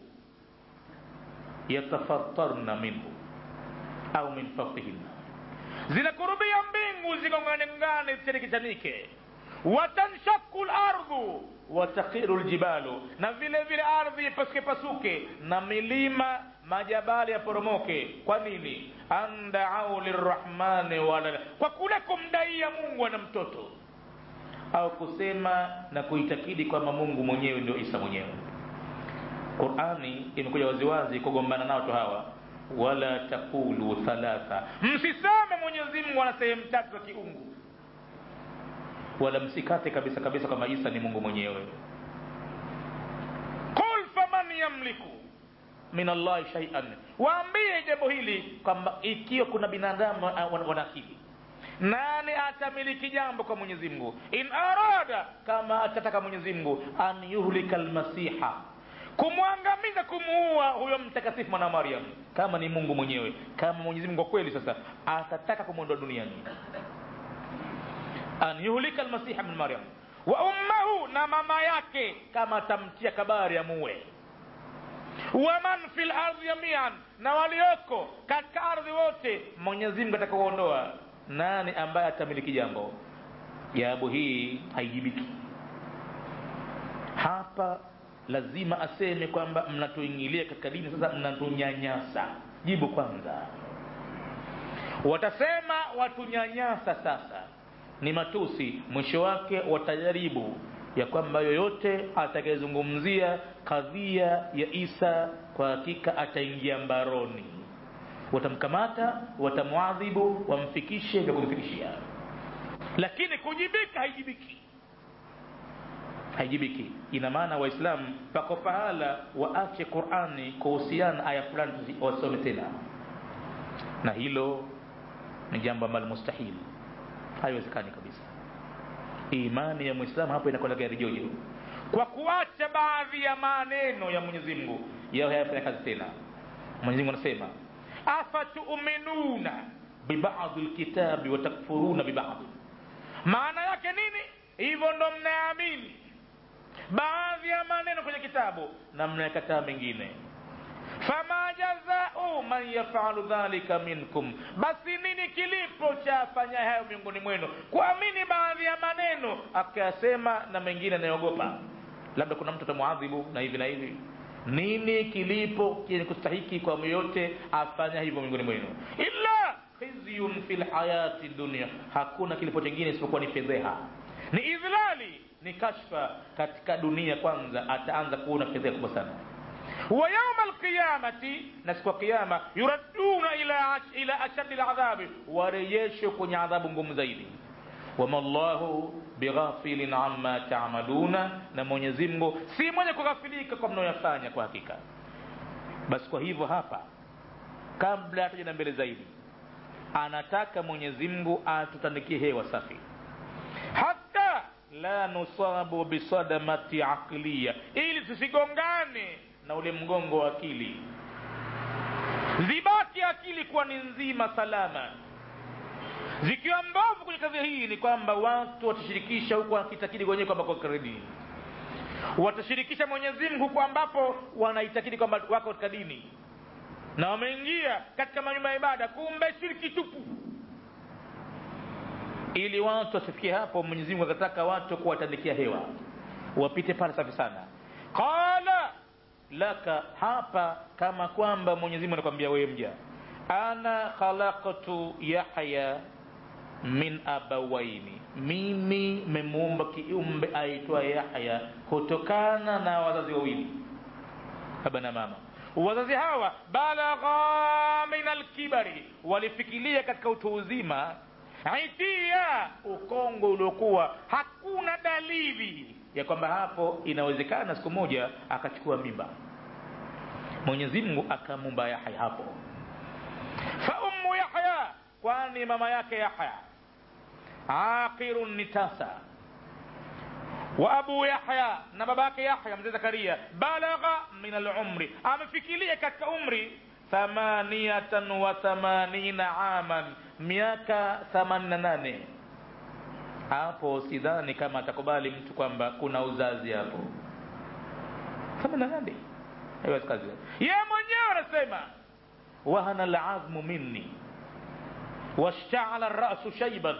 yatafattarna minhu au min fawqihinna zinakurubia mbingu zigongane zichanike watanshaku lardhu watakhiru ljibalu na vile vile ardhi ipasuke pasuke na milima majabali yaporomoke kwa nini andaau lirrahmani walada kwa kule kumdaia mungu ana mtoto au kusema na kuitakidi kwamba mungu mwenyewe ndio isa mwenyewe qurani imekuja waziwazi kugombana nao tu hawa wala taqulu thalatha msiseme mwenyezi mungu ana sehemu tatu za kiungu wala msikate kabisa kabisa kwamba isa ni mungu mwenyewe qul faman yamliku min allahi shaian waambie jambo hili kwamba ikiwa kuna binadamu wana akili nani atamiliki jambo kwa mwenyezi mungu in arada kama atataka mwenyezi mungu an yuhlika lmasiha kumwangamiza kumuua huyo mtakatifu mwana maryam kama ni mungu mwenyewe kama mwenyezi mungu kwa kweli sasa atataka kumwondoa duniani an yuhlika almasiha min maryam wa ummahu na mama yake kama atamtia kabari amuue waman fi lardhi jamian na walioko katika ardhi wote mwenyezi mungu atakakuondoa nani ambaye atamiliki jambo jawabu hii haijibiki hapa lazima aseme kwamba mnatuingilia katika dini sasa mnatunyanyasa jibu kwanza watasema watunyanyasa sasa ni matusi mwisho wake watajaribu ya kwamba yoyote atakayezungumzia kadhia ya isa kwa hakika ataingia mbaroni watamkamata watamwadhibu wamfikishe vya kumfikishia lakini kujibika haijibiki haijibiki ina maana waislamu pako pahala waache qurani kuhusiana aya fulani wasome tena na hilo ni jambo ambalo mustahili haiwezekani kabisa imani ya mwislamu hapo inakwenda gari jojo kwa kuacha baadhi ya maneno ya mwenyezi mungu yao hayafanya kazi tena mwenyezi mungu anasema afatuminuna bibadhi lkitabi watakfuruna bibadhi maana yake nini hivyo ndo mnaamini baadhi ya maneno kwenye kitabu na mnayakataa mengine fama jazau man yafalu dhalika minkum basi nini kilipo cha afanya hayo miongoni mwenu kuamini baadhi ya maneno akayasema na mengine anayogopa labda kuna mtu atamwadhibu na hivi na hivi nini kilipo chenye kustahiki kwa yoyote afanya hivyo miongoni mwenu illa khizyun fi lhayati dunia hakuna kilipo chengine isipokuwa ni fedheha ni idhlali ni kashfa katika dunia kwanza ataanza kuona fedheha kubwa sana wa yauma alqiyamati na siku ya kiyama yuraduna ila, ila ashaddi ladhabi warejeshwe kwenye adhabu ngumu zaidi wama llahu bighafilin amma tamaluna na mwenyezi mungu si mwenye kughafilika kwa mnayoyafanya kwa hakika basi kwa hivyo hapa kabla hataja na mbele zaidi anataka mwenyezi mungu atutandikie hewa safi hata la nusabu bisadamati aqliya ili tusigongane na ule mgongo wa akili zibaki akili kuwa ni nzima salama zikiwa mbovu kwenye kazi hii ni kwamba watu watashirikisha huku wakitakidi wenyewe kwamba kwa dini watashirikisha mwenyezi mungu huku ambapo wanaitakidi kwamba wako katika dini na wameingia katika manyumba ya ibada kumbe shiriki tupu ili watu wasifikie hapo mwenyezi mungu akataka watu kuwatandikia hewa wapite pale safi sana qala laka hapa kama kwamba mwenyezi mungu anakwambia wewe mja ana khalaqtu yahya min abawaini mimi memuumba kiumbe aitwa yahya kutokana na wazazi wawili baba na mama wazazi hawa balagha min alkibari walifikiria katika utu uzima itia ukongo uliokuwa hakuna dalili ya kwamba hapo inawezekana siku moja akachukua mimba mwenyezi mungu akamumba yahya hapo fa ummu yahya kwani mama yake yahya aqirun ni tasa wa abu yahya na baba yake yahya mzee zakaria balagha min alumri amefikiria katika umri thamaniyatan wa thamanina aman miaka thamanini na nane hapo sidhani kama atakubali mtu kwamba kuna uzazi hapo themanini na nane haiwezi kazi ye mwenyewe anasema wahana lazmu minni washtaala rasu shaiban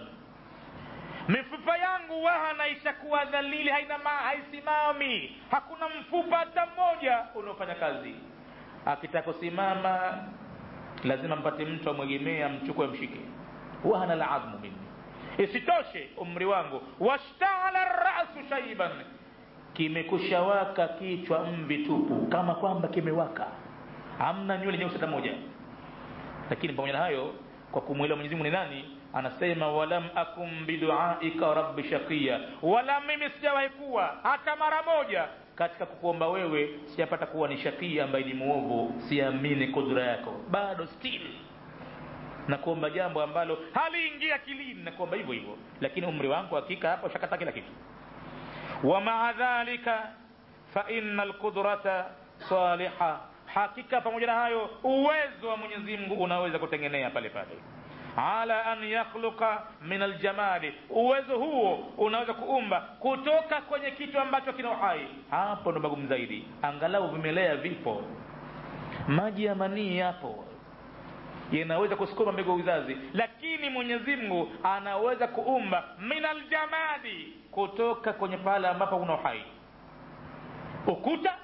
mifupa yangu wahana ishakuwa dhalili haina ma, haisimami hakuna mfupa hata mmoja unaofanya kazi akitaka kusimama lazima mpate mtu amwegemee amchukue mshike wahana lazmu minni isitoshe umri wangu washtaala rasu shaiban kimekushawaka kichwa mvi tupu kama kwamba kimewaka hamna nywele nyeusi hata moja lakini pamoja na hayo kwa kumwelewa mwenyezi mungu ni nani anasema walam akum biduaika rabbi shaqiya wala mimi sijawahi kuwa hata mara moja katika kukuomba wewe sijapata kuwa ni shakia ambaye ni muovu siamini kudura yako bado still na kuomba jambo ambalo haliingia akilini na kuomba hivyo hivyo lakini umri wangu hakika hapo shakata kila kitu wa maa dhalika fa inna alqudrata saliha hakika pamoja na hayo uwezo wa mwenyezi mungu unaweza kutengenea pale pale ala an yakhluqa min aljamali uwezo huo unaweza kuumba kutoka kwenye kitu ambacho kina uhai hapo ndo magumu zaidi angalau vimelea vipo maji ya manii yapo yanaweza kusukuma mbegu ya uzazi lakini mwenyezi mungu anaweza kuumba min aljamadi kutoka kwenye pale ambapo kuna uhai ukuta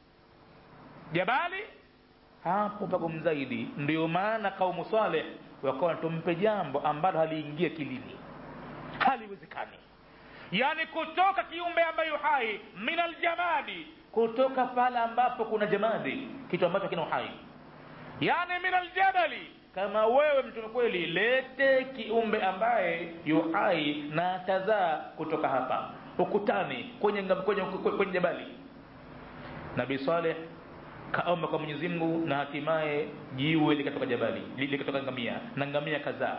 jabali hapo pagumu zaidi ndio maana kaumu saleh wakawa tumpe jambo ambalo haliingia kilini haliwezekani yaani kutoka kiumbe ambayo hai min aljamadi kutoka pale ambapo kuna jamadi kitu ambacho kina uhai yaani min aljabali kama wewe mtume kweli lete kiumbe ambaye yuhai na atazaa kutoka hapa ukutani kwenye, kwenye, kwenye, kwenye jabali nabii saleh kaomba kwa mwenyezi mungu na hatimaye jiwe likatoka jabali likatoka ngamia na ngamia kadhaa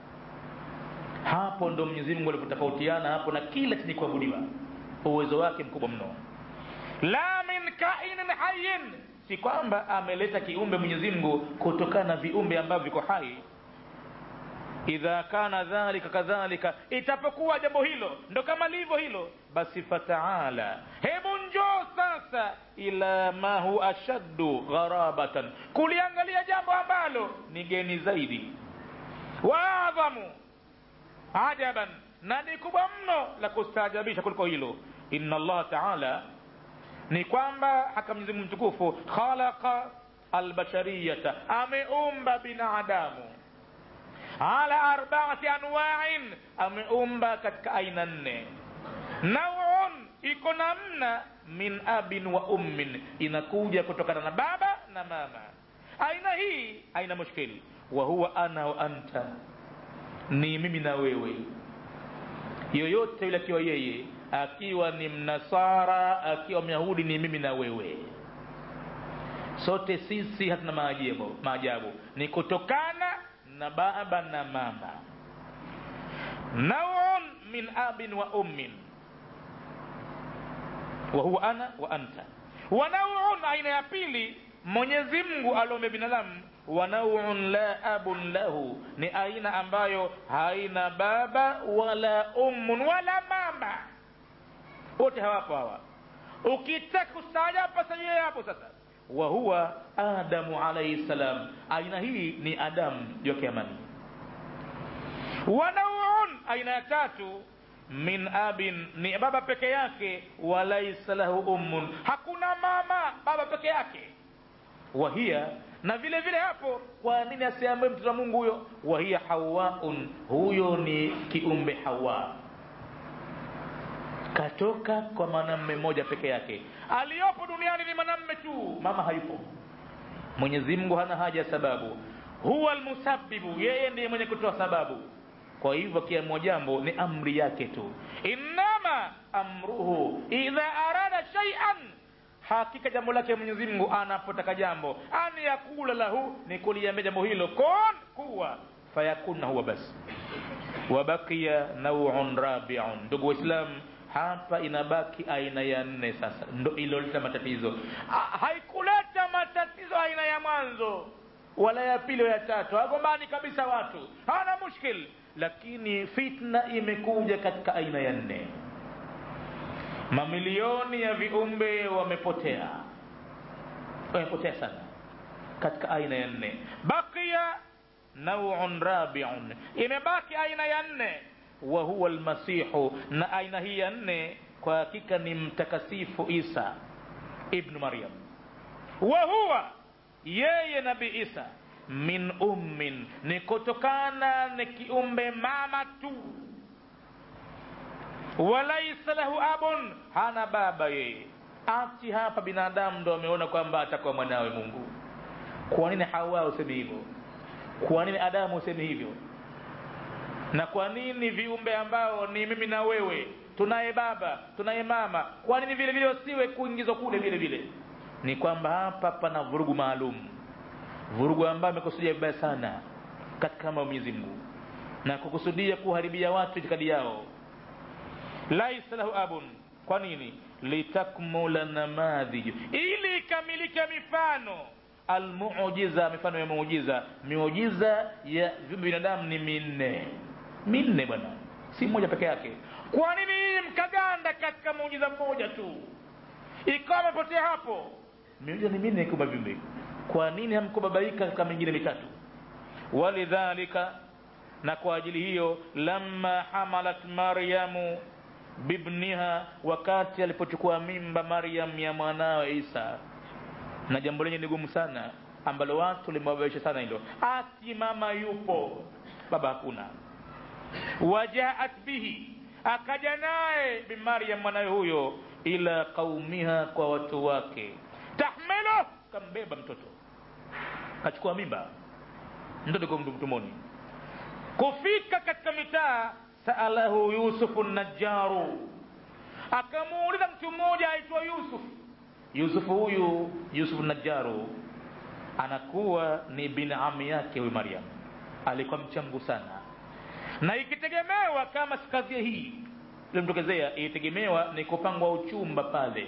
hapo ndo mwenyezi mungu alipotofautiana hapo na kila chenye kuabudiwa uwezo wake mkubwa mno la min kainin hayin si kwamba ameleta kiumbe mwenyezi mungu kutokana na viumbe ambavyo viko hai idha kana dhalika kadhalika itapokuwa jambo hilo ndo kama livyo hilo basi fataala hebu njoo sasa ila ma hu ashaddu gharabatan kuliangalia jambo ambalo ni geni zaidi wa adhamu ajaban na ni kubwa mno la kustaajabisha kuliko hilo inna allah taala ni kwamba haka mwenyezi mungu mtukufu khalaqa albashariyata ameumba binadamu ala arbaati anwain ameumba katika aina nne nauun iko namna min abin wa ummin inakuja kutokana na baba na mama aina hii aina mushkili wa huwa ana wa anta ni mimi na wewe yoyote yule akiwa yeye akiwa ni mnasara akiwa myahudi ni mimi na wewe sote sisi hatuna maajabu maajabu ni kutokana na baba na mama nauun min abin wa ummin wa huwa ana wa anta wa nauun aina ya pili mwenyezi mungu aliombe binadamu wa nauun la abun lahu ni aina ambayo haina baba wala ummun wala mama wote hawapo hawa ukitaka kustaajabu pasajie hapo sasa wa huwa adamu alaihi salam aina hii ni adamu yoke amani wa nauun aina ya tatu min abin ni baba peke yake walaisa lahu ummun hakuna mama baba peke yake wahia na vile vile hapo kwa nini asiambaye mtoto wa mungu huyo wahia hawaun huyo ni kiumbe hawa katoka kwa mwanamme mmoja peke yake aliyopo duniani ni mwanamme tu mama hayupo mwenyezi mungu hana haja ya sababu huwa almusabbibu yeye ndiye mwenye kutoa sababu kwa hivyo kiamua jambo ni amri yake tu innama amruhu idha arada shaian hakika jambo lake mwenyezi mungu anapotaka jambo an yakula lahu ni kuliambia jambo hilo kon kuwa fayakuna huwa basi wabakia nauun rabiun ndugu waislamu hapa inabaki aina ya nne sasa ndo iloleta matatizo ha, haikuleta matatizo aina ya mwanzo wala ya pili ya tatu hagombani kabisa watu hana mushkil lakini fitna imekuja katika aina ya nne mamilioni ya viumbe wamepotea wamepotea sana katika aina ya nne bakia nauun rabiun imebaki aina ya nne wa huwa almasihu na aina hii ya nne kwa hakika ni mtakasifu isa ibnu maryam wa huwa yeye nabii isa min ummin ni kutokana na kiumbe mama tu walaisa lahu abun hana baba yeye ati hapa binadamu ndo ameona kwamba atakuwa mwanawe mungu kwa nini hawa usemi hivyo kwa nini adamu usemi hivyo na kwa nini viumbe ambao ni mimi na wewe tunaye baba tunaye mama kwa nini vile vile wasiwe kuingizwa kule vile vile ni kwamba hapa pana vurugu maalum vurugu ambayo amekusudia vibaya sana katika mambo ya Mwenyezi Mungu na kukusudia kuharibia watu itikadi yao laisa lahu abun kwa nini litakmula namadhiju ili ikamilike mifano almuujiza mifano ya muujiza miujiza ya viumbe binadamu ni minne minne bwana si mmoja peke yake kwa nini hii mkaganda katika muujiza mmoja tu ikawa amepotea hapo miujiza ni minne kumba viumbe kwa nini hamkubabaika katika mingine mitatu walidhalika na kwa ajili hiyo lamma hamalat maryamu bibniha wakati alipochukua mimba maryam ya mwanawe isa na jambo lenye ni gumu sana ambalo watu limewabaisha sana hilo ati mama yupo baba hakuna wajaat bihi akaja naye bimaryam mwanawe huyo ila qaumiha kwa watu wake tahmilu kambeba mtoto kachukua mimba mtoto kwa mtumoni kufika katika mitaa saalahu yusufu najaru akamuuliza mtu mmoja aitwa yusuf yusuf huyu yusuf najaru anakuwa ni binami yake huyu mariam alikuwa mchamgu sana na ikitegemewa kama kazi hii ilimtokezea ilitegemewa ni kupangwa uchumba pale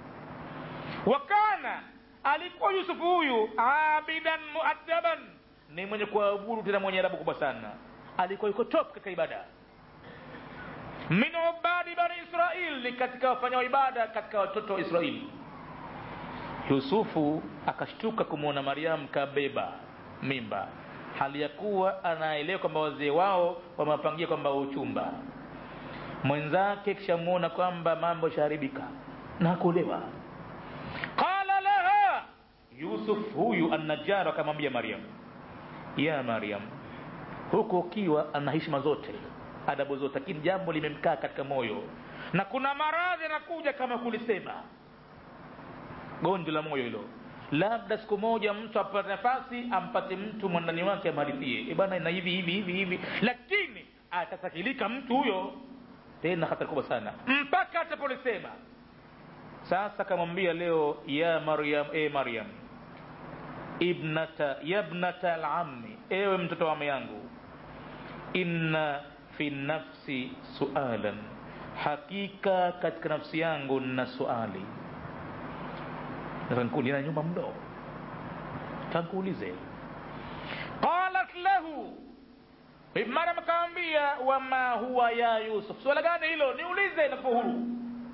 wakana alikuwa yusufu huyu abidan muadaban ni mwenye kuabudu tena mwenye adabu kubwa sana alikuwa yuko top katika ibada min ubadi bani israil ni katika wafanya ibada katika watoto wa israeli yusufu akashtuka kumwona mariam kabeba mimba hali ya kuwa anaelewa kwamba wazee wao wamewapangia kwamba uchumba mwenzake kishamwona kwamba mambo shaharibika na kuolewa qala laha yusuf huyu annajar akamwambia mariam ya mariam huku ukiwa ana heshima zote adabu zote lakini jambo limemkaa katika moyo na kuna maradhi yanakuja kama kulisema gonjwa la moyo hilo labda siku moja mtu apate nafasi ampate mtu mwandani wake amharithie e bana na hivi hivi hivi hivi lakini atasakilika mtu huyo tena hatari kubwa sana mpaka atapolisema sasa kamwambia leo ya maryam e maryam ibnata yabnata alami ewe mtoto wa yangu inna fi nafsi sualan hakika katika nafsi yangu na suali nikuuliza nyuma mdo tankuulize qalat lahu maryam akamwambia wama huwa ya yusuf swala gani hilo niulize nakupa huru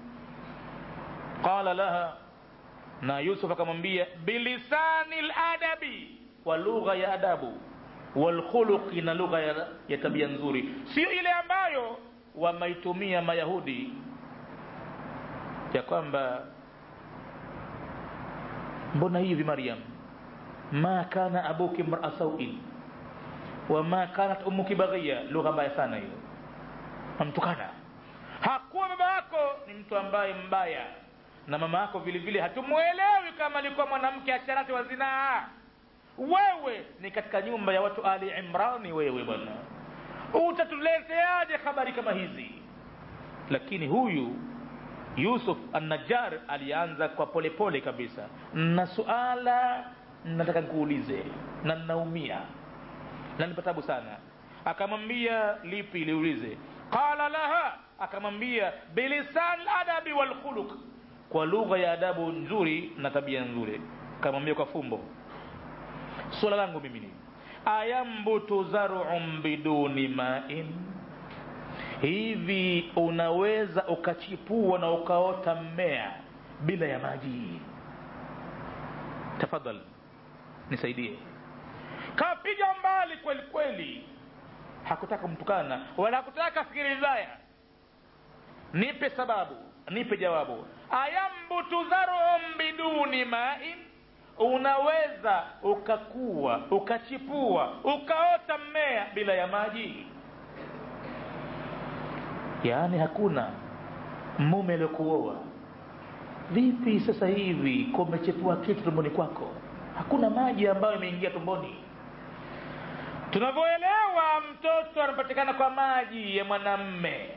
qala laha na yusuf akamwambia bilisani ladabi kwa lugha ya adabu walkhuluqi na lugha ya, ya tabia nzuri sio ile ambayo wamaitumia mayahudi ya kwamba mbona hivi maryam ma kana abuki mraa sauin wama kanat ummuki baghia lugha mbaya sana hiyo amtukana hakuwa baba yako ni mtu ambaye mbaya na mama yako vile vile hatumwelewi kama alikuwa mwanamke asharati wa zinaa wewe ni katika nyumba ya watu ali imrani wewe bwana utatuleteaje habari kama hizi lakini huyu yusuf annajar alianza kwa polepole pole kabisa na suala nataka nikuulize na nnaumia na nipatabu sana akamwambia lipi liulize qala laha akamwambia bilisan ladabi walkhuluq kwa lugha ya adabu nzuri na tabia nzuri akamwambia kwa fumbo swala langu mimi ni ayambutu zarun biduni main hivi unaweza ukachipua na ukaota mmea bila ya maji tafadhal nisaidie kapiga mbali kweli kweli hakutaka mtukana wala hakutaka fikiri vibaya nipe sababu nipe jawabu ayambutu zarun biduni main unaweza ukakua ukachipua ukaota mmea bila ya maji yaani hakuna mume aliokuoa vipi sasa hivi kumechepua kitu tumboni kwako hakuna maji ambayo imeingia tumboni tunavyoelewa mtoto anapatikana kwa maji ya mwanamme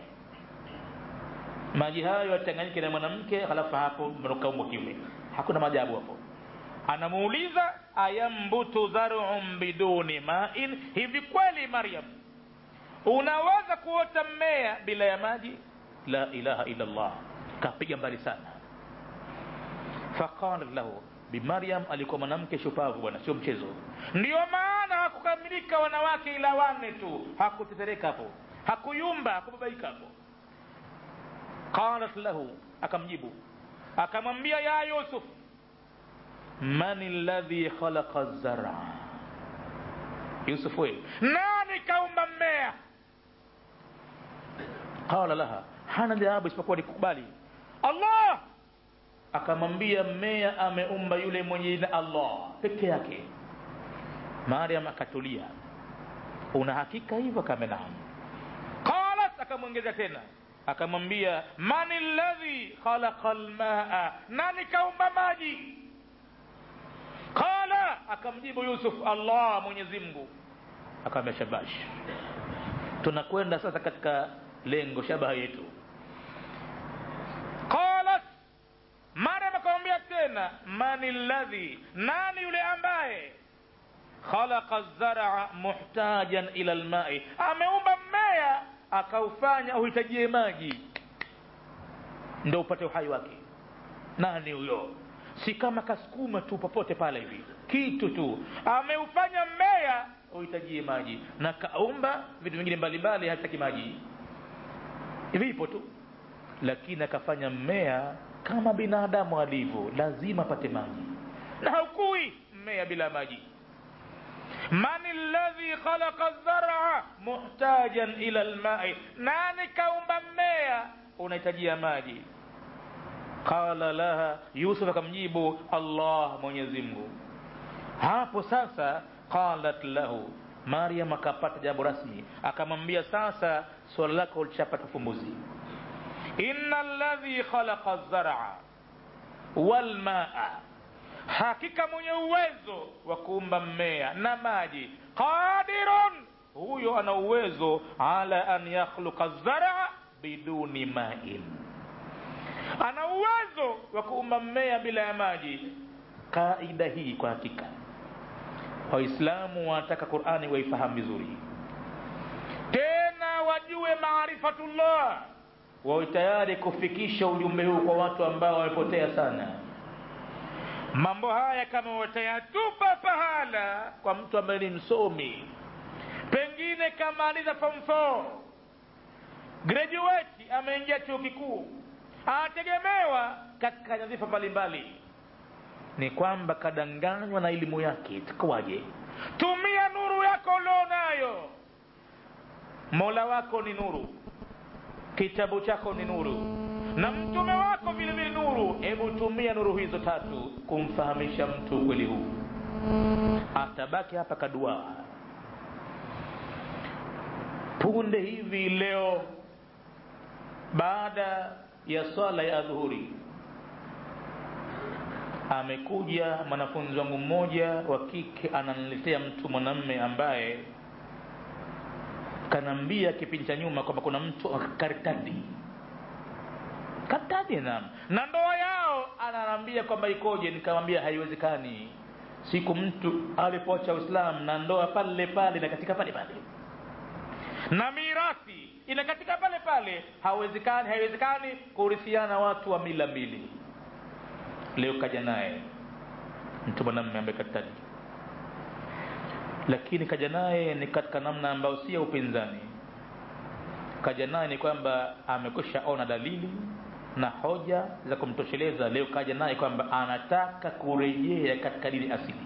maji hayo yachanganyike na mwanamke halafu hapo mkaumbwa kiume hakuna maajabu hapo anamuuliza ayambutu dharun biduni main hivi kweli maryam unaweza kuota mmea bila ya maji la ilaha illa llah kapiga mbali sana faqala lahu bimaryam alikuwa mwanamke shupavu bwana sio mchezo ndio maana hakukamilika wanawake ila wane tu hakutetereka hapo hakuyumba hakubabaika hapo qalat lahu akamjibu akamwambia ya yusuf man alladhi khalaqa zara yusuf we nani kaumba mmea qala laha hana jawabu isipokuwa nikukubali allah akamwambia mmea ameumba yule mwenye jina allah peke yake mariam akatulia una hakika hivyo kama naam qalat akamwongeza tena akamwambia man alladhi khalaqa lmaa nani kaumba maji qala akamjibu yusuf allah mwenyezi mungu akamwambia shabash tunakwenda sasa katika lengo shabaha yetu tena mani ladhi nani yule ambaye khalaqa zara muhtajan ila lmai ameumba mmea akaufanya uhitajie maji ndo upate uhai wake nani huyo si kama kasukuma tu popote pale hivi kitu tu ameufanya mmea uhitajie maji na kaumba vitu vingine mbalimbali hataki maji vipo tu lakini akafanya mmea kama binadamu alivyo lazima apate maji na haukui mmea bila maji man alladhi khalaqa dhara muhtajan ila almai nani kaumba mmea unahitajia maji qala laha yusuf akamjibu allah mwenyezi mungu hapo sasa qalat lahu maryam akapata jambo rasmi akamwambia sasa swala lako ulishapata ufumbuzi inna alladhi khalaqa zara walmaa hakika mwenye uwezo wa kuumba mmea na maji qadirun huyo ana uwezo ala an yakhluqa zara biduni main ana uwezo wa kuumba mmea bila ya maji kaida hii kwa hakika waislamu wanataka qurani waifahamu vizuri tena wajue maarifatullah wawe tayari kufikisha ujumbe huu kwa watu ambao wamepotea sana mambo haya kama watayatupa pahala kwa mtu ambaye ni msomi pengine kamaliza form 4 graduate ameingia chuo kikuu anategemewa katika nyadhifa mbalimbali ni kwamba kadanganywa na elimu yake itakuwaje tumia nuru yako ulionayo mola wako ni nuru kitabu chako ni nuru na mtume wako vile vile nuru hebu tumia nuru hizo tatu kumfahamisha mtu ukweli huu atabaki hapa kaduaa punde hivi leo baada ya swala ya adhuhuri amekuja mwanafunzi wangu mmoja wa kike ananiletea mtu mwanamme ambaye kanaambia kipindi cha nyuma kwamba kuna mtu karitadi karitadi naam na ndoa yao ananiambia kwamba ikoje nikamwambia haiwezekani siku mtu alipoacha uislamu na ndoa pale pale na katika pale pale na mirathi inakatika pale pale hawezekani haiwezekani kurithiana watu wa mila mbili leo kaja naye mtu mwanamme ambaye karitadi lakini kaja naye ni katika namna ambayo si ya upinzani kaja naye ni kwamba amekwisha ona dalili na hoja za kumtosheleza leo kaja naye kwamba anataka kurejea katika dini asili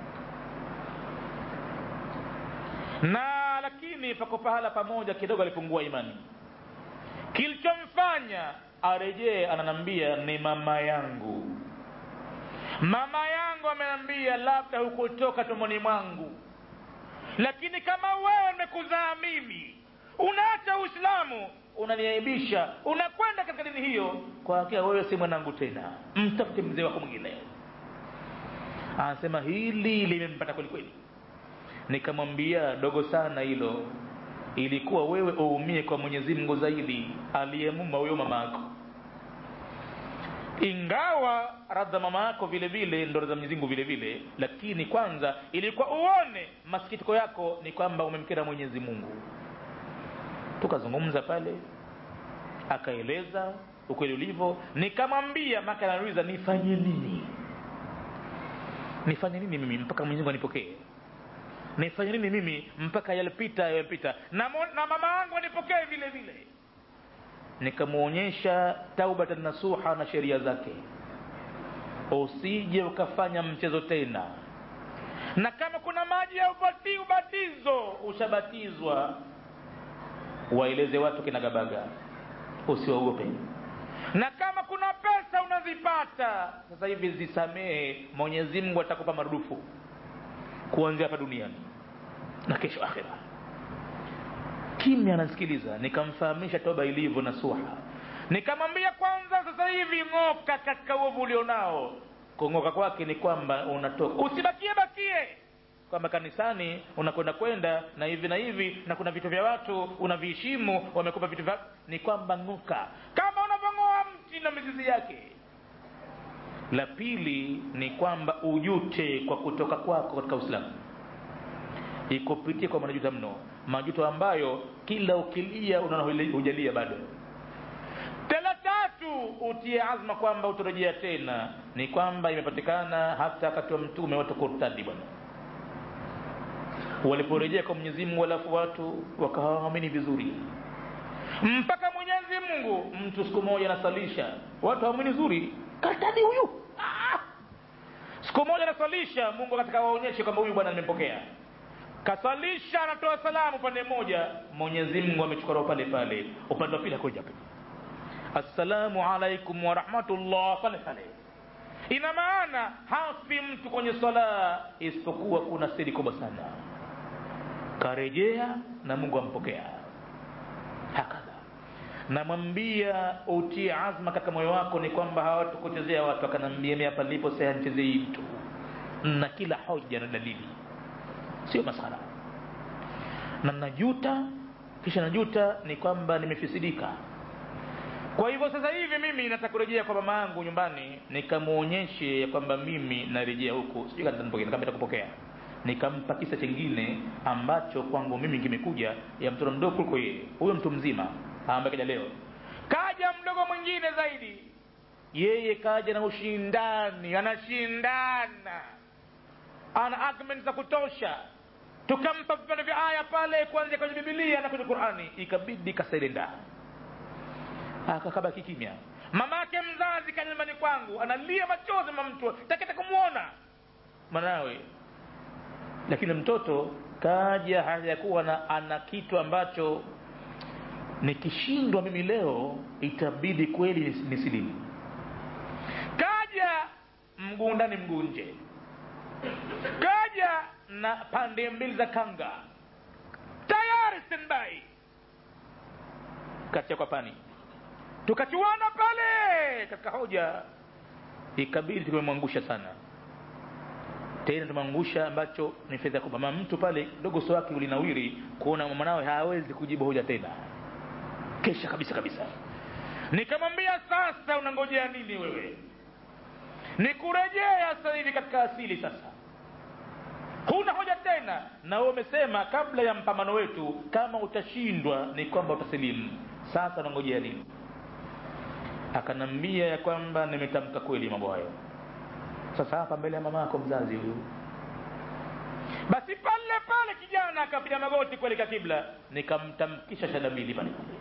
na lakini pako pahala pamoja kidogo alipungua imani kilichomfanya arejee ananambia ni mama yangu mama yangu amenambia labda hukutoka tumboni mwangu lakini kama wewe nimekuzaa mimi unaacha uislamu unaniaibisha unakwenda katika dini hiyo kwa hakika wewe si mwanangu tena mtafute mzee wako mwingine anasema hili limempata kwelikweli nikamwambia dogo sana hilo ilikuwa wewe uumie kwa mwenyezi mungu zaidi aliyemuma huyo mama yako ingawa radha mama yako vile vile ndo radha mwenyezi mungu vile vile lakini kwanza ilikuwa uone masikitiko yako ni kwamba umemkera mwenyezi mungu tukazungumza pale akaeleza ukweli ulivyo nikamwambia maka anauliza nifanye nini nifanye nini mimi mpaka mwenyezi mungu anipokee nifanye nini mimi mpaka yalipita yalipita na, na mama yangu anipokee vile vile nikamwonyesha taubatan nasuha na sheria zake usije ukafanya mchezo tena na kama kuna maji ya ubati ubatizo ushabatizwa waeleze watu kinagabaga usiwaogope na kama kuna pesa unazipata sasa hivi zisamehe mwenyezi mungu atakupa marudufu kuanzia hapa duniani na kesho akhira kimya anasikiliza nikamfahamisha toba ilivyo na suha nikamwambia kwanza sasa hivi ng'oka katika uovu ulionao kung'oka kwake ni kwamba unatoka usibakie bakie kwamba kanisani unakwenda kwenda na hivi na hivi na kuna vitu vya watu unaviheshimu wamekupa vitu vya ni kwamba ng'oka kama unavyong'oa mti na mizizi yake la pili ni kwamba ujute kwa kutoka kwako katika uislamu ikupitie kwa majuto mno majuto ambayo kila ukilia unaona hujalia bado tela tatu utie azma kwamba utarejea tena ni kwamba imepatikana hata wakati wa mtume watu kurtadi bwana waliporejea kwa mwenyezi mungu alafu watu wakawaamini vizuri mpaka mwenyezi mungu mtu siku moja anasalisha watu hawaamini zuri kartadi huyu ah! siku moja anasalisha mungu katika waonyeshe kwamba huyu bwana nimempokea kasalisha anatoa salamu upande mmoja mwenyezi mungu amechukua roho pale pale upande wa pili hakuja pale assalamu alaikum warahmatullah pale pale ina maana hafi mtu kwenye swala isipokuwa kuna siri kubwa sana karejea na mungu ampokea hakadha namwambia utie azma katika moyo wako ni kwamba hawatakuchezea watu akanambia mi hapa nilipo sianchezei mtu na kila hoja na dalili sio masara na najuta kisha najuta ni kwamba nimefisidika kwa hivyo sasa hivi mimi nataka kurejea kwa mama yangu nyumbani nikamwonyeshe ya kwamba mimi narejea huku sijui kama itakupokea nikampa kisa chengine ambacho kwangu mimi kimekuja ya mtoto mdogo kuliko yeye huyo mtu mzima ambaye kaja leo kaja mdogo mwingine zaidi yeye kaja na ushindani anashindana ana argument za kutosha tukampa vipande vya aya pale kuanzia kwenye bibilia na kwenye qurani ikabidi kasailenda akakabaki kimya mamake mzazi kaja nyumbani kwangu analia machozi mamtu takita kumwona mwanawe lakini mtoto kaja hajakuwa na ana kitu ambacho nikishindwa mimi leo itabidi kweli nisilimu kaja mguu ndani mguu nje kaja na pande mbili za kanga tayari standby katia kwa pani tukachuana pale katika hoja ikabidi tumemwangusha sana tena tumangusha ambacho ni fedha kubwa mama mtu pale dogo so wake ulinawiri kuona mwanawe hawezi kujibu hoja tena kesha kabisa kabisa nikamwambia sasa unangojea nini wewe nikurejea sasa hivi katika asili sasa huna hoja tena na wewe umesema kabla ya mpambano wetu kama utashindwa ni kwamba utasilimu sasa unangojea nini akanambia ya kwamba nimetamka kweli mambo hayo sasa hapa mbele ya mama yako mzazi huyu basi pale pale kijana akapiga magoti kuelekea kibla nikamtamkisha shada mbili pale pale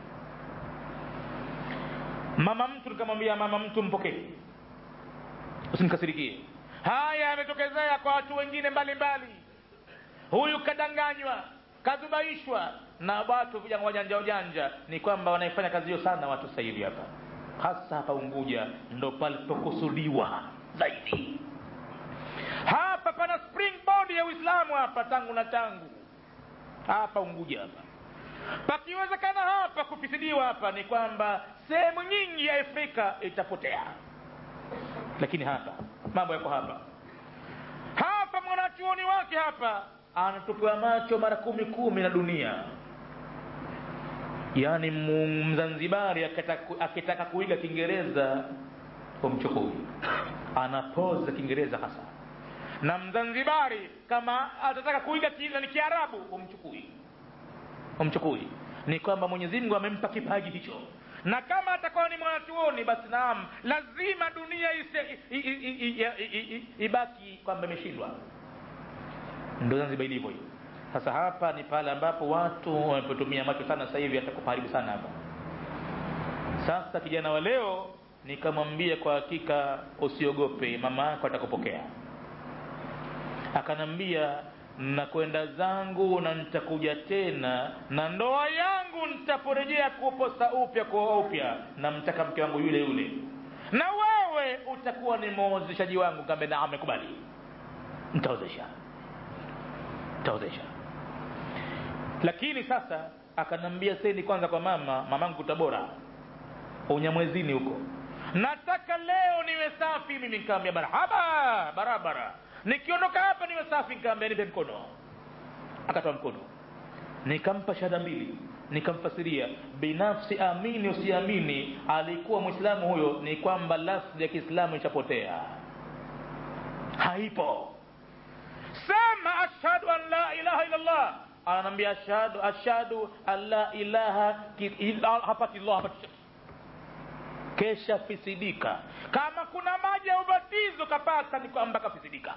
mama mtu nikamwambia mama mtu mpokee usimkasirikie haya yametokezea kwa watu wengine mbalimbali huyu kadanganywa kazubaishwa na watu vijana wajanja wajanja ni kwamba wanaifanya kazi hiyo sana watu sasa hivi hapa hasa hapa unguja ndo palipokusudiwa zaidi hapa pana springboard ya uislamu hapa tangu na tangu hapa unguja hapa pakiwezekana hapa kufisidiwa hapa ni kwamba sehemu nyingi ya afrika itapotea lakini hapa mambo yako hapa hapa mwanachuoni wake hapa anatupiwa macho mara kumi kumi na dunia yaani mzanzibari akitaka, akitaka kuiga kiingereza umchukui anapoza kiingereza hasa na mzanzibari kama atataka kuiga ni kiarabu umchukui umchukui ni kwamba mwenyezi mungu amempa kipaji hicho na kama atakuwa ni mwanachuoni basi naam lazima dunia ise, i, i, i, i, i, ibaki kwamba imeshindwa ndo zanzibar ilivyo hiyo sasa hapa ni pale ambapo watu wamepotumia macho sana sasa hivi atakupaharibu sana hapa sasa kijana wa leo nikamwambia kwa hakika usiogope mama yako atakupokea akanambia nakwenda zangu na nitakuja tena na ndoa yangu nitaporejea kuposa upya kuoa upya namtaka mke wangu yule yule na wewe utakuwa ni mwozeshaji wangu kambe na amekubali nitaozesha nitaozesha lakini sasa akanambia sendi kwanza kwa mama mamangu tabora unyamwezini huko nataka leo niwe safi mimi nikaambia marhaba barabara nikiondoka hapa niwe safi nikaambia nipe mkono akatoa mkono nikampa shahada mbili nikamfasiria binafsi amini usiamini alikuwa mwislamu huyo ni kwamba lafzi ya kiislamu ishapotea haipo sema ashhadu an la ilaha illallah ananiambia ashhadu ashhadu an la ilaha hapati llah hapati kesha fisidika kama kuna maji ya ubatizo kapata ni kwamba kafisidika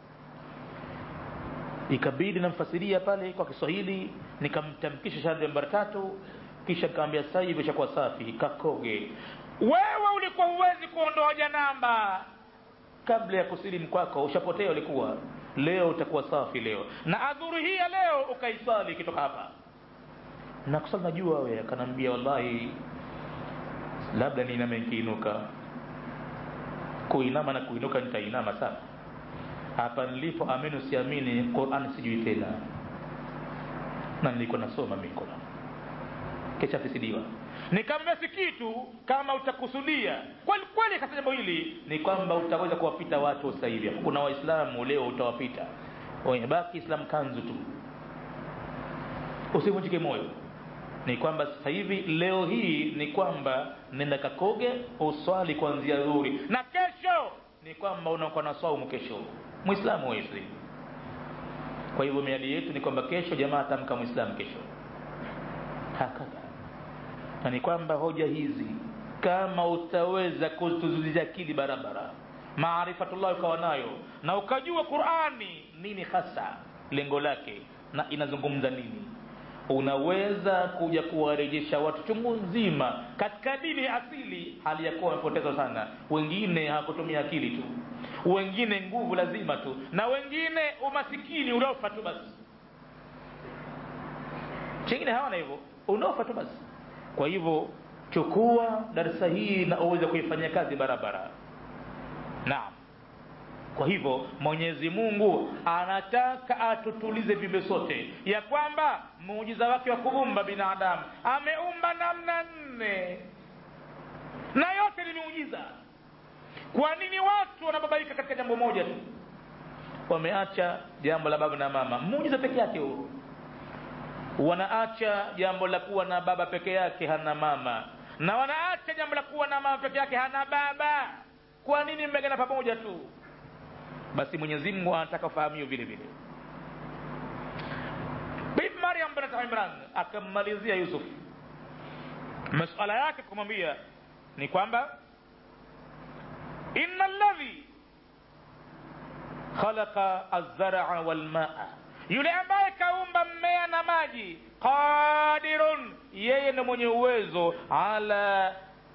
ikabidi namfasiria pale kwa kiswahili nikamtamkisha shahada nambari tatu kisha nikamwambia sasa hivi ishakuwa safi kakoge wewe ulikuwa huwezi kuondoa janamba kabla ya kusilimu kwako ushapotea ulikuwa leo utakuwa safi leo na adhuri hii ya leo ukaisali ikitoka hapa na kusali najua we akanaambia wallahi labda niiname nikiinuka kuinama na kuinuka nitainama sana hapa nilipo amini usiamini Qur'an sijui tena na nilikuwa nasoma mimi Qur'an kisha fisidiwa nikamwambia si kitu kama utakusudia kweli kweli katika jambo hili ni kwamba utaweza kuwapita watu sasa hivi kuna waislamu leo utawapita wenye baki islam kanzu tu usivunjike moyo ni kwamba sasa hivi leo hii ni kwamba nenda kakoge uswali kuanzia dhuhuri na kesho ni kwamba unakuwa na saumu kesho muislamu wezi kwa hivyo miadi yetu ni kwamba kesho jamaa atamka muislamu kesho hakadha na ni kwamba hoja hizi kama utaweza kutuzuliza akili barabara maarifatullah ukawa nayo na ukajua qurani nini hasa lengo lake na inazungumza nini unaweza kuja kuwarejesha watu chungu nzima katika dini asili hali ya kuwa wamepoteza sana wengine hawakutumia akili tu wengine nguvu lazima tu na wengine umasikini unaofa tu basi chengine hawana hivyo unaofa tu basi kwa hivyo chukua darasa hii na uweze kuifanyia kazi barabara naam kwa hivyo mwenyezi mungu anataka atutulize viumbe sote ya kwamba muujiza wake wa kuumba binadamu ameumba namna nne na yote ni miujiza kwa nini watu wanababaika katika jambo moja tu wameacha jambo la baba na mama muujiza peke yake huo wanaacha jambo la kuwa na baba peke yake hana mama na wanaacha jambo la kuwa na mama peke yake hana baba kwa nini mmegana pamoja tu basi mwenyezi mungu anataka ufahamio vile vile bibi maryam binat imran akammalizia yusuf masuala yake kumwambia ni kwamba inna alladhi khalaqa alzaraa walmaa yule ambaye kaumba mmea na maji qadirun yeye ni mwenye uwezo ala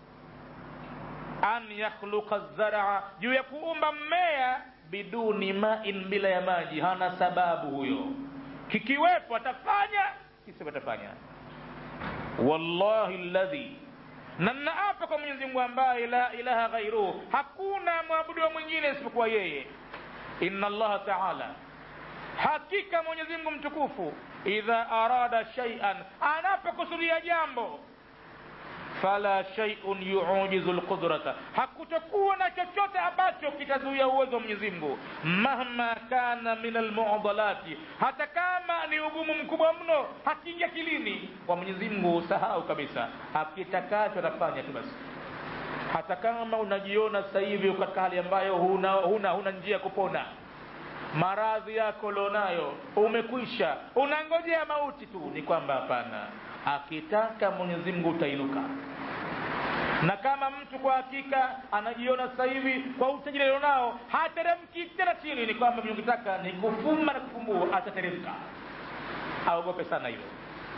an yakhluqa zaraa juu ya kuumba mmea biduni main bila ya maji hana sababu huyo kikiwepo atafanya kisipo atafanya wallahi ladhi na nnaapa kwa mwenyezi mungu ambaye la ilaha ghairuhu hakuna mwabudiwa mwingine isipokuwa yeye inna allaha taala hakika mwenyezi mungu mtukufu idha arada shaian anapokusudia jambo fala shaiun yuujizu lqudrata hakutokuwa na chochote ambacho kitazuia uwezo wa mwenyezi mungu mahma kana min almudalati hata kama ni ugumu mkubwa mno hakiingia kilini kwa mwenyezi mungu sahau kabisa akitakacho atafanya tu basi hata kama unajiona sasa hivi katika hali ambayo huna, huna, huna njia ya kupona maradhi yako ulionayo umekwisha unangojea mauti tu ni kwamba hapana akitaka mwenyezi mungu utainuka na kama mtu kwa hakika anajiona sasa hivi kwa utajiri alionao hateremki tena chini ni kwamba mkitaka ni kufumba na kufumbua atateremka aogope sana hilo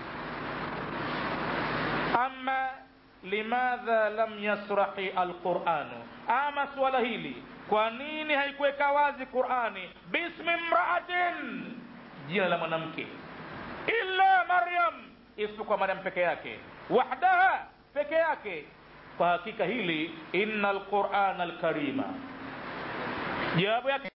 ama limadha lam yasrahi alquranu ama suala hili kwa nini haikuweka wazi qurani bismi mraatin jina la mwanamke illa maryam isipokuwa maryam peke yake wahdaha peke yake kwa hakika hili inna alqurana alkarima jawabu yake